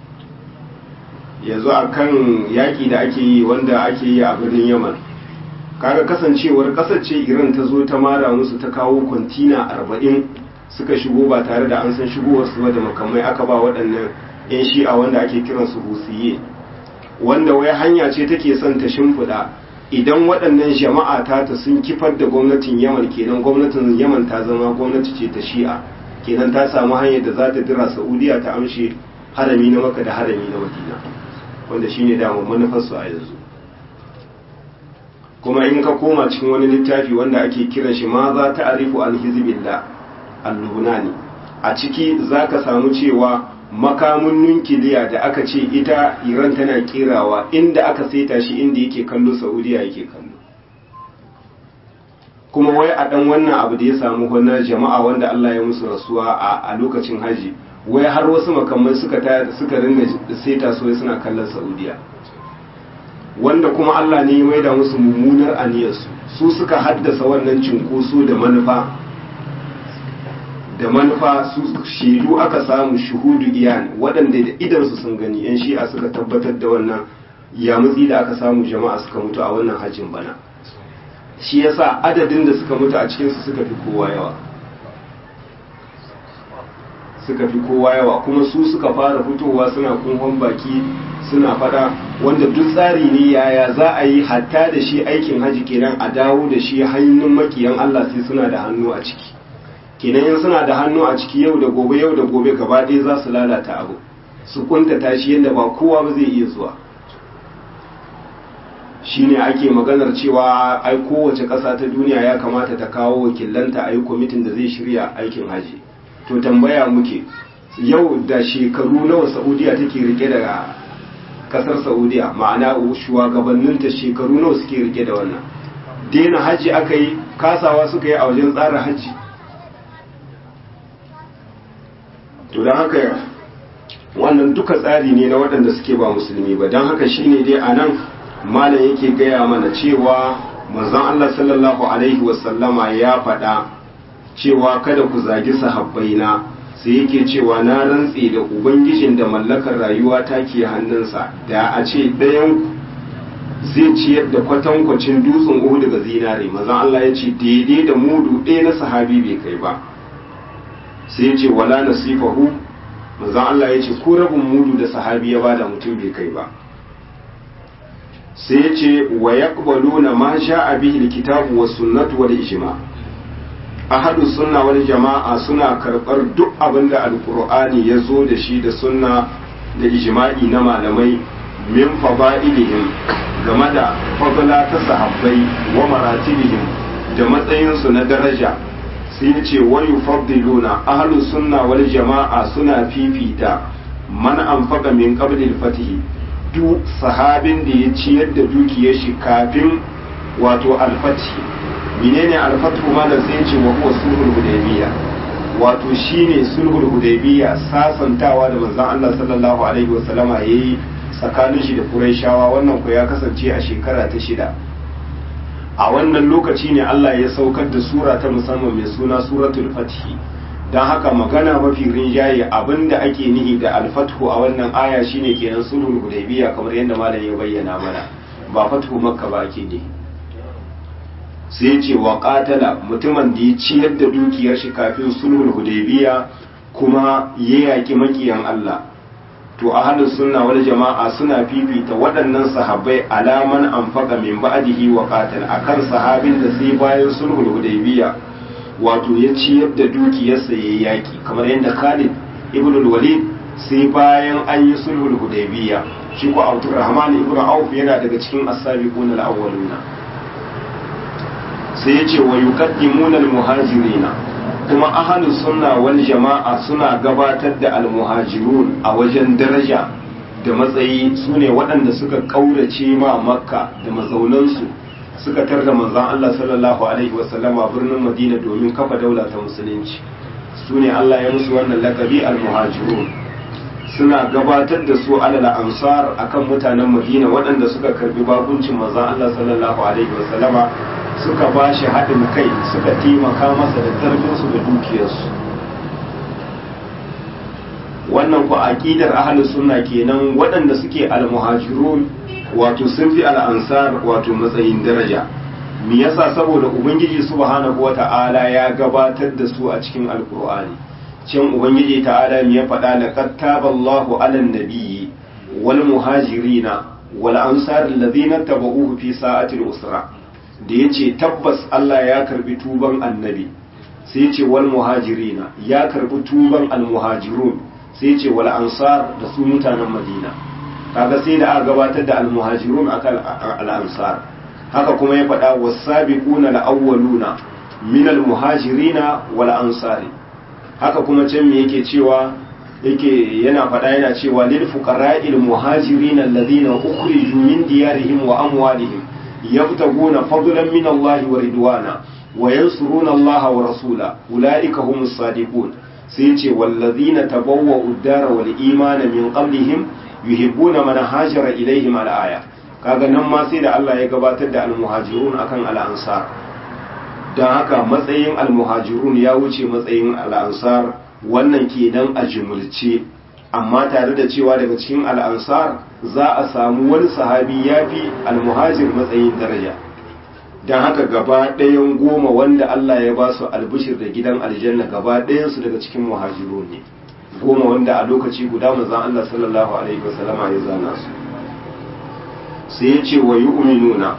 yanzu a kan yaƙi da ake yi wanda ake yi a birnin yaman kaga kasancewar ƙasar ce iran ta zo ta mara musu ta kawo kwantina arba'in suka shigo ba tare da an san shigowarsu ba da makamai aka ba waɗannan 'yan shi'a wanda ake kiransu husiye wanda wai hanya ce take son ta shimfiɗa idan waɗannan jama'a ta ta sun kifar da gwamnatin yaman kenan gwamnatin yaman ta zama gwamnati ce ta shi'a kenan ta samu hanyar da za ta dira saudiya ta amshe harami na maka da harami na madina wanda shine damar manufarsu a yanzu kuma in ka koma cikin wani littafi wanda ake kiran shi ma za ta arifu an hizbillah al-lubnani a ciki za ka samu cewa makamun nukiliya da aka ce ita iran tana kerawa inda aka saita shi inda yake kallo saudiya yake kallo kuma wai a dan wannan abu da ya samu wannan jama'a wanda allah ya musu rasuwa a lokacin haji wai har wasu makamai suka suka ringa saita su suna kallon saudiya wanda kuma allah ne ya maida musu mummunar aniyarsu su suka haddasa wannan cinkoso da manufa da manufa su shaidu aka samu shuhudu iyan waɗanda da idansu sun gani yan shi'a suka tabbatar da wannan yamutsi da aka samu jama'a suka mutu a wannan hajjin bana shi yasa adadin da suka mutu a cikinsu suka fi kowa yawa suka fi kowa yawa kuma su suka fara fitowa suna kunhon baki suna fada wanda duk tsari ne yaya za a yi hatta da shi aikin haji kenan a dawo da shi hannun makiyan Allah sai suna da hannu a ciki kenan in suna da hannu a ciki yau da gobe yau da gobe gaba ɗaya za su lalata abu su kuntata shi yadda ba kowa ba zai iya zuwa shine ake maganar cewa ai kowace ƙasa ta duniya ya kamata ta kawo wakilanta a yi kwamitin da zai shirya aikin haji to tambaya muke yau da shekaru nawa saudiya take rike da kasar saudiya ma'ana shugabanninta shekaru nawa suke rike da wannan daina haji aka yi kasawa suka yi a wajen tsara haji to don haka wannan duka tsari ne na waɗanda suke ba musulmi ba don haka shine dai a nan malam yake gaya mana cewa manzon Allah sallallahu alaihi wasallama ya faɗa cewa kada ku zagi sahabbaina sai yake cewa na rantse da ubangijin da mallakar rayuwa ta ke hannunsa da a ce ɗayan zai ciyar da kwatankwacin dutsen uhu daga zinare manzon Allah ya ce daidai da mudu ɗaya na sahabi bai kai ba sai ya ce wala nasifahu manzon Allah ya ce ko rabin mudu da sahabi ya bada mutum bai kai ba sai ya ce wa yaqbaluna ma sha'a bihi alkitabu was sunnatu wal ijma ahadu sunna wal jama'a suna karbar duk abin da alqur'ani ya zo da shi da sunna da ijma'i na malamai min fada'ilihim game da fadla ta sahabbai wa maratibihim da matsayinsu na daraja sai ya ce wa yufaddiluna ahlus sunna wal jama'a suna fifita man anfaqa min qabli al-fatih duk sahabin da ya ciyar da dukiyar shi kafin wato al-fatih menene al-fathu malam sai yace wa huwa sulhul hudaybiyya wato shine sulhul hudaybiyya sasantawa da manzon Allah sallallahu alaihi wasallama yayi tsakanin shi da Qurayshawa wannan ko ya kasance a shekara ta shida a wannan lokaci ne Allah ya saukar da sura ta musamman mai suna suratul fathi don haka magana mafi rinjaye abinda ake nihi da alfathu a wannan aya shine kenan sulhul hudaybiya kamar yadda malam ya bayyana mana ba fathu makka ba ake nihi sai ce wa qatala mutumin da ya ciyar da dukiyar shi kafin sulhul hudaybiya kuma ya yaki makiyan Allah to ahlus sunna wal jama'a suna fifita waɗannan sahabbai alaman anfaqa min ba'dihi wa qatal akan sahabin da sai bayan sulhul hudaybiya wato ya ciyar da dukiyarsa ya yaki kamar yadda Khalid ibn al-Walid sai bayan an yi sulhul hudaybiya shi ko Abdurrahman ibn Auf yana daga cikin as-sabiqun al-awwaluna sai ya ce wa yuqaddimuna al-muhajirina kuma ahlus sunna wal jama'a suna gabatar da al-muhajirun a wajen daraja da matsayi sune waɗanda suka kaurace ma makka da mazaunansu suka tarda manzon Allah sallallahu alaihi wasallama birnin Madina domin kafa daula ta musulunci su ne Allah ya musu wannan lakabi al-muhajirun suna gabatar da su alal ansar akan mutanen Madina waɗanda suka karbi bakuncin manzon Allah sallallahu alaihi wasallama suka ba shi haɗin kai suka taimaka masa da ƙarfinsu da dukiyarsu wannan ku aqidar ahlus sunna kenan waɗanda suke al-muhajirun wato sun fi al'ansar wato matsayin daraja me yasa saboda ubangiji subhanahu wata'ala ya gabatar da su a cikin alkur'ani can ubangiji ta'ala me ya faɗa laqad taballahu 'alan nabiyyi wal muhajirina wal ansar alladhina tabauhu fi sa'atil usra da yace tabbas Allah ya karbi tuban annabi sai yace wal muhajirina ya karbi tuban al muhajirun sai yace wal ansar da su mutanen madina kaga sai da aka gabatar da almuhajirun akan al'ansar haka kuma ya faɗa wasabiquna al-awwaluna min almuhajirina wal ansari haka kuma can me yake cewa yake yana faɗa yana cewa lil fuqara'il muhajirin alladhina ukhriju min diyarihim wa amwalihim yabtaguna fadlan min Allah wa ridwana wa yansuruna Allah wa rasula ulaika humus sadiqun sai ce wallazina tabawwa'u ad-dara wal imana min qablihim yuhibbuna man hajara ilaihim al-aya kaga nan ma sai da Allah ya gabatar da al-muhajirun akan al-ansar dan haka matsayin al-muhajirun ya wuce matsayin al-ansar wannan kenan a jumulce amma tare da cewa daga cikin al-ansar za a samu wani sahabi yafi al-muhajir matsayin daraja dan haka gaba ɗayan goma wanda Allah ya ba su albishir da gidan aljanna gaba ɗayan su daga cikin muhajirun ne goma wanda a lokaci guda manzon Allah sallallahu alaihi wasallama ya zana su sai ya ce wa yu'minuna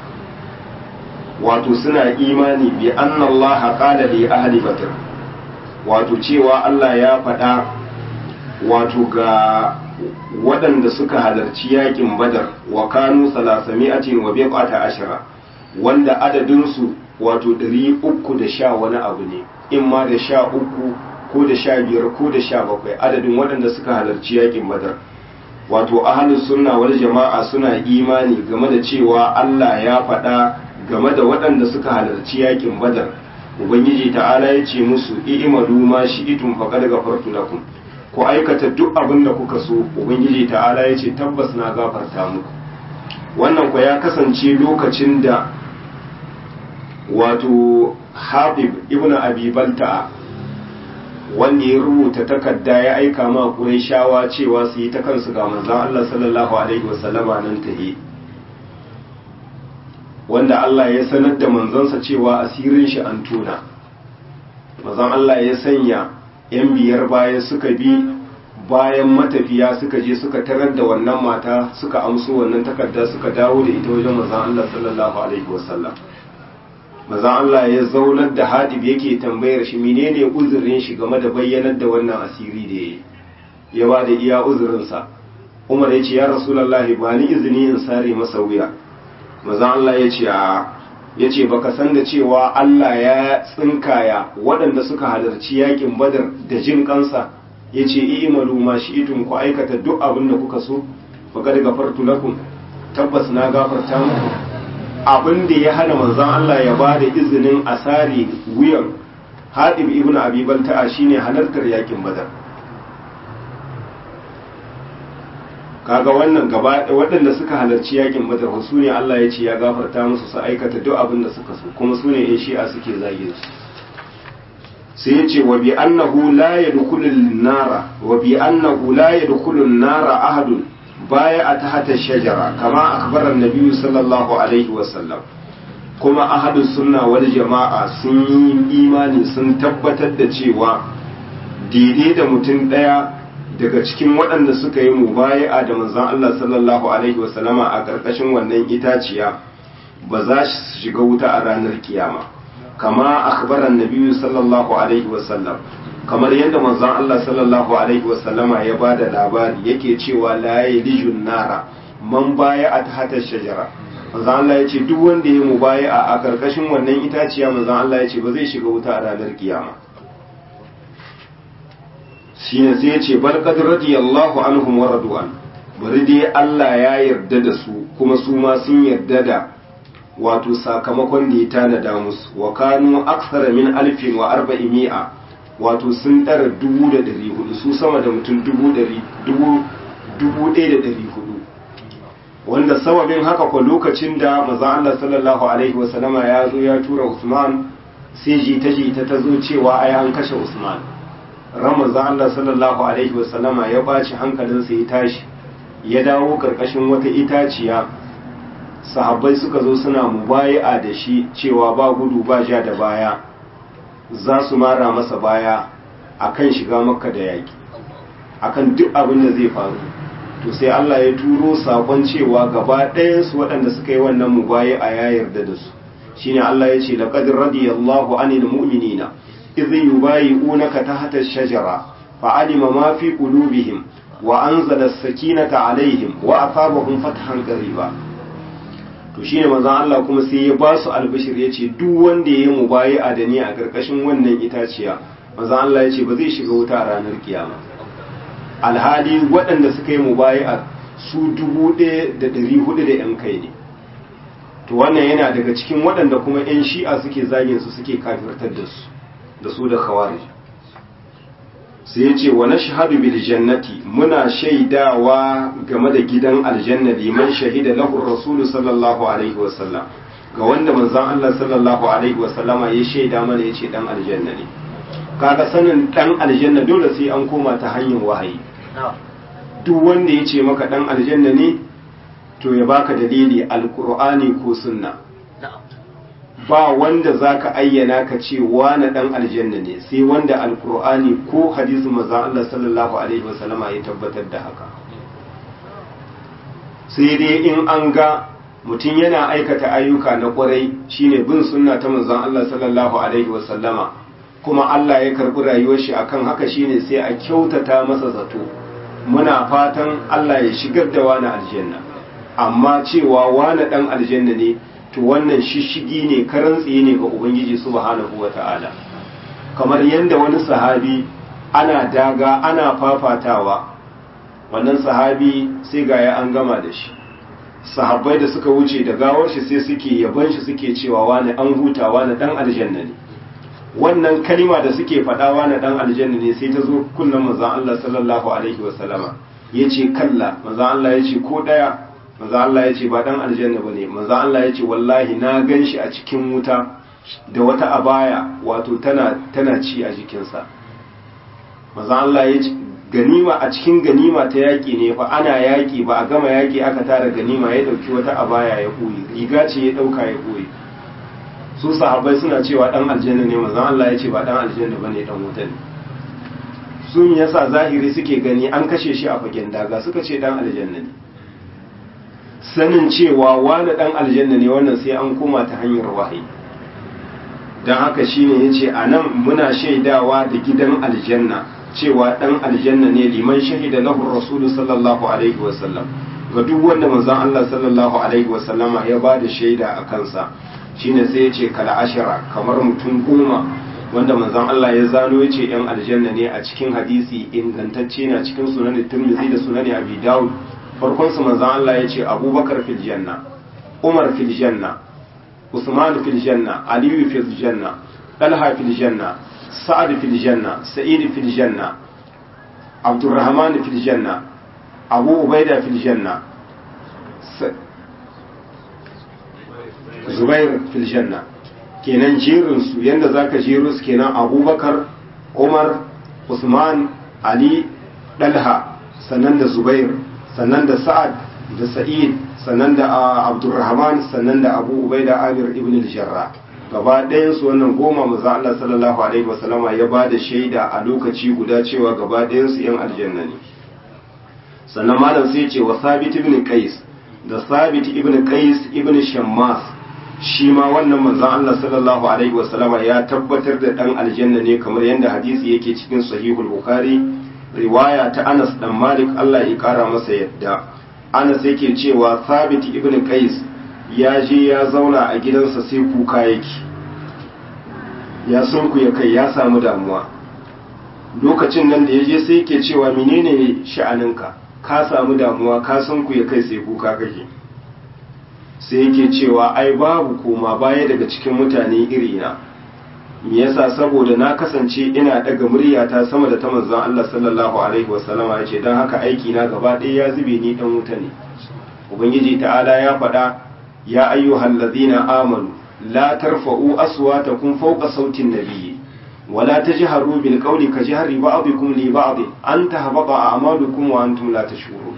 wato suna imani bi anna Allah qala li ahli badr wato cewa Allah ya faɗa wato ga waɗanda suka halarci yakin badar wa kanu salasami'atin wa biqata ashara wanda adadin su wato ɗari uku da sha wani abu ne in ma da sha uku ko da sha biyar ko da sha bakwai adadin waɗanda suka halarci yakin badar wato ahalus sunna wal jama'a suna imani game da cewa Allah ya faɗa game da waɗanda suka halarci yakin badar ubangiji ta'ala ya ce musu i'malu ma shi'tum faqad ghafartu lakum ku aikata duk abin da kuka so ubangiji ta'ala ya ce tabbas na gafarta muku wannan ku ya kasance lokacin da wato habib ibnu abi balta'a wanda ya rubuta takarda ya aika ma shawa cewa su yi ta kansu ga manzon Allah sallallahu alaihi wasallama nan tahi wanda Allah ya sanar da manzansa cewa asirin shi an tona manzon Allah ya sanya yan biyar baya suka bi bayan matafiya suka je suka tarar da wannan mata suka amso wannan takarda suka dawo da ita wajen manzon Allah sallallahu alaihi wasallam manzon Allah ya zaunar da hadib yake tambayar shi menene uzurin shi game da bayyanar da wannan asiri da yayi ya ba da iya uzurinsa Umar ya ce ya Rasulullahi ba ni izini in sare masa wuya manzon Allah ya ce a ya ce baka san da cewa Allah ya tsinkaya waɗanda suka halarci yakin badar da jin kansa ya ce i'malu ma shi'tum ku aikata duk abin da kuka so faqad gafartu lakum tabbas na gafarta muku abin da ya hana manzon Allah ya ba da izinin asari wuyan Hadib ibn Abi Balta'a shine halartar yakin Badar kaga wannan gaba waɗanda suka halarci yakin Badar su ne Allah ya ce ya gafarta musu su aikata duk abin da suka so kuma su ne in shi'a suke zage su sai ya ce wa bi annahu la yadkhulun nara wa bi annahu la yadkhulun nara ahadun baya a tahta shajara kama akbara annabi sallallahu alaihi wa sallam kuma ahadus sunna wal jama'a sun yi imani sun tabbatar da cewa daidai da mutum daya daga cikin waɗanda suka yi mubaya'a da manzon Allah sallallahu alaihi wa sallama a ƙarƙashin wannan itaciya ba za su shiga wuta a ranar kiyama kama akhbaran nabiyyu sallallahu alaihi wasallam kamar yadda manzon Allah sallallahu alaihi wasallama ya bada labari yake cewa la yalijun nara man baya a tahta shajara manzon Allah yace duk wanda ya mubaya a karkashin wannan itaciya manzon Allah yace ba zai shiga wuta a ranar kiyama shine sai yace bal qad radiyallahu anhum wa radu'an bari dai Allah ya yarda da su kuma su ma sun yarda da wato sakamakon da ya tanada musu wa kanu aksara min alfin wa arba'imi'a wato sun ɗara dubu da ɗari hudu su sama da mutum dubu ɗari dubu dubu ɗaya da ɗari hudu wanda sababin haka kwa lokacin da maza Allah sallallahu alaihi wa sallama ya zo ya tura Usman sai jita jita ta zo cewa ai an kashe Usman ran maza Allah sallallahu alaihi wa sallama ya baci hankalinsa ya tashi ya dawo karkashin wata itaciya sahabbai suka zo suna mubayi'a da shi cewa ba gudu ba ja da baya za su mara masa baya akan shiga makka da yaki akan duk abin da zai faru to sai Allah ya turo sakon cewa gaba ɗayansu waɗanda suka yi wannan mubayi'a ya yarda da su shine Allah ya ce laqad radiyallahu anil mu'minina idh yubayi'unaka tahta ash-shajara fa'alima ma fi qulubihim wa anzala as-sakinata alaihim wa asabahum fathan qariba to shine manzon Allah kuma sai ya ba su albishir ya ce duk wanda ya yi mubayi'a da ni a karkashin wannan itaciya manzon Allah ya ce ba zai shiga wuta a ranar kiyama alhali waɗanda suka yi mubayi'a su dubu ɗaya da ɗari hudu da yan kai ne to wannan yana daga cikin waɗanda kuma yan shi'a suke zagin su suke kafirtar da su da su da khawarij sai ya ce wa nashhadu bil jannati muna shaidawa game da gidan aljanna liman shahida lahu rasulu sallallahu alaihi wasallam ga wanda manzon Allah sallallahu alaihi wasallama ya shaida mana yace dan aljanna ne kaga sanin dan aljanna dole sai an koma ta hanyar wahayi duk wanda yace maka dan aljanna ne to ya baka dalili alqur'ani ko sunna ba wanda zaka ayyana ka ce wani dan aljanna ne sai wanda alkur'ani ko hadisin maza Allah sallallahu alaihi wasallama ya tabbatar da haka sai dai in an ga mutum yana aikata ayyuka na kwarai shine bin sunna ta manzon Allah sallallahu alaihi wasallama kuma Allah ya karbi rayuwar shi akan haka shine sai a kyautata masa zato muna fatan Allah ya shigar da wani aljanna amma cewa wani dan aljanna ne to wannan shishigi ne karan tsaye ne ga ubangiji subhanahu wata'ala kamar yadda wani sahabi ana daga ana fafatawa wannan sahabi sai ga ya an gama da shi sahabbai da suka wuce da gawar shi sai suke yaban shi suke cewa wani an huta wani dan aljanna ne wannan kalima da suke faɗa wani dan aljanna ne sai ta zo kullum manzon Allah sallallahu alaihi wasallama yace kalla manzon Allah yace ko daya manzo Allah ya ce ba dan aljanna bane manzo Allah ya ce wallahi na ganshi a cikin wuta da wata abaya wato tana tana ci a jikinsa manzo Allah ya ce ganima a cikin ganima ta yaki ne fa ana yaki ba a gama yaki aka tara ganima ya dauki wata abaya ya koyi riga ce ya dauka ya koyi su sahabbai suna cewa dan aljanna ne manzo Allah ya ce ba dan aljanna bane dan wuta ne sun yasa zahiri suke gani an kashe shi a fagen daga suka ce dan aljanna ne sanin cewa wani dan aljanna ne wannan sai an koma ta hanyar wahayi don haka shine yace a nan muna shaidawa da gidan aljanna cewa dan aljanna ne liman shahida lahu rasulu sallallahu alaihi wasallam ga duk wanda manzon Allah sallallahu alaihi wasallama ya ba da shaida a kansa shine sai yace kala ashara kamar mutum goma wanda manzon Allah ya zano yace yan aljanna ne a cikin hadisi ingantacce na cikin sunan Tirmidhi da sunan Abi Dawud farkon su manzon Allah ya ce abubakar fil janna umar fil janna usman fil janna aliyu fil janna talha fil janna sa'ad fil janna sa'id fil janna abdurrahman fil janna abu ubaida fil janna zubair fil janna kenan jerin su yanda zaka jero su kenan abubakar umar usman ali dalha sannan da zubair sannan da sa'ad da sa'id sannan da abdurrahman sannan da abu ubaida amir ibn al-jarrah gaba ɗayan su wannan goma maza Allah sallallahu alaihi wasallama ya ba da shaida a lokaci guda cewa gaba ɗayan su yan aljanna ne sannan malam sai ce wa sabit ibn qais da sabit ibn qais ibn shammas shi ma wannan manzon Allah sallallahu alaihi wasallama ya tabbatar da dan aljanna ne kamar yadda hadisi yake cikin sahihul bukhari riwaya ta Anas dan Malik Allah ya kara masa yadda Anas yake cewa sabit ibn qais ya je ya zauna a gidansa sai kuka yake ya sunku ya kai ya samu damuwa lokacin nan da ya je sai yake cewa menene sha'aninka ka samu damuwa ka sunku ya kai sai kuka kake sai yake cewa ai babu koma baya daga cikin mutane irina me yasa saboda na kasance ina daga muryata sama da ta manzon Allah sallallahu alaihi wasallama yace dan haka aiki na gaba ɗaya ya zube ni dan wuta ne ubangiji ta'ala ya faɗa يا أيها الذين آمنوا لا ترفعوا أصواتكم فوق صوت النبي ولا تجهروا بالقول كجهر بعضكم لبعض أن تهبط أعمالكم وأنتم لا تشعرون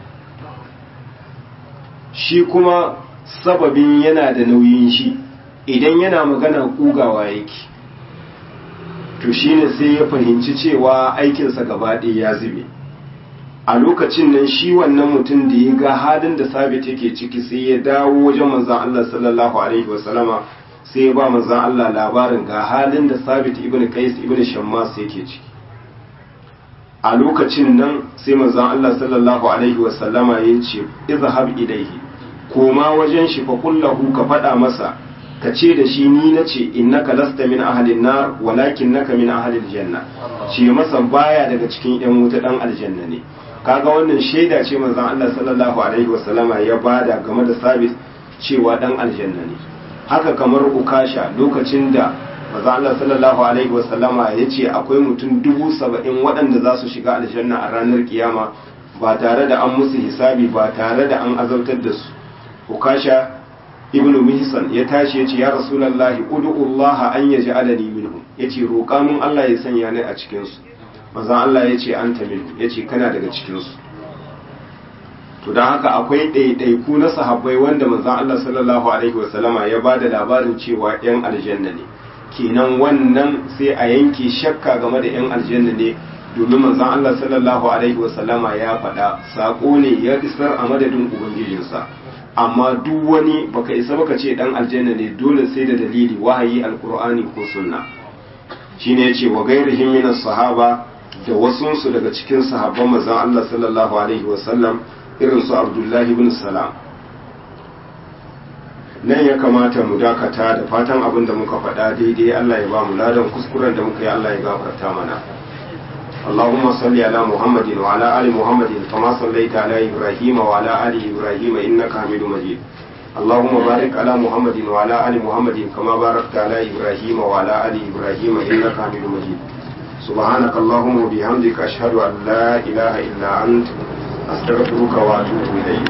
shi kuma sababin yana da nauyin shi idan yana magana kugawa yake to shine sai ya fahimci cewa aikinsa gaba ɗaya ya zube a lokacin nan shi wannan mutum da ya ga halin da sabit yake ciki sai ya dawo wajen manzan Allah sallallahu alaihi wasallama sai ya ba manzan Allah labarin ga halin da sabit ibn qais ibn shammas yake ciki a lokacin nan sai manzan Allah sallallahu alaihi wasallama ya ce izhab ilaihi koma wajen shi fa kullahu ka faɗa masa ka ce da shi ni na ce innaka lasta min ahlin nar walakin naka min ahlil janna ce masa baya daga cikin yan wuta dan aljanna ne kaga wannan shaida ce manzon Allah sallallahu alaihi wasallama ya bada game da sabit cewa dan aljanna ne haka kamar ukasha lokacin da manzon Allah sallallahu alaihi wasallama ya ce akwai mutum dubu saba'in waɗanda za su shiga aljanna a ranar kiyama ba tare da an musu hisabi ba tare da an azabtar da su ukasha ibnu mihsan ya tashi ya ce ya rasulullahi ud'ullaha an yaj'alani minhum yace roƙa mun Allah ya sanya ni a cikin su manzon Allah ya ce an tamil ya ce kana daga cikinsu to don haka akwai ɗaiɗaiku na sahabbai wanda manzon Allah sallallahu alaihi wasallama ya ba da labarin cewa 'yan aljanna ne kenan wannan sai a yanke shakka game da 'yan aljanna ne domin manzon Allah sallallahu alaihi wasallama ya faɗa saƙo ne ya isar a madadin ubangijinsa amma duk wani baka isa baka ce dan aljanna ne dole sai da dalili wahayi alqur'ani ko sunna shine yace wa ghairihim min sahaba da wasunsu daga cikin sahabban manzon Allah sallallahu alaihi wasallam irin su Abdullahi ibn Salam nan ya kamata mu dakata da fatan abin da muka faɗa daidai Allah ya ba mu ladan kuskuren da muka yi Allah ya gafarta mana اللهم صل على محمد وعلى آل محمد كما صليت على إبراهيم وعلى آل إبراهيم إنك حميد مجيد اللهم بارك على محمد وعلى آل محمد كما باركت على إبراهيم وعلى آل إبراهيم إنك حميد مجيد سبحانك اللهم وبحمدك أشهد أن لا إله إلا أنت أستغفرك وأتوب إليك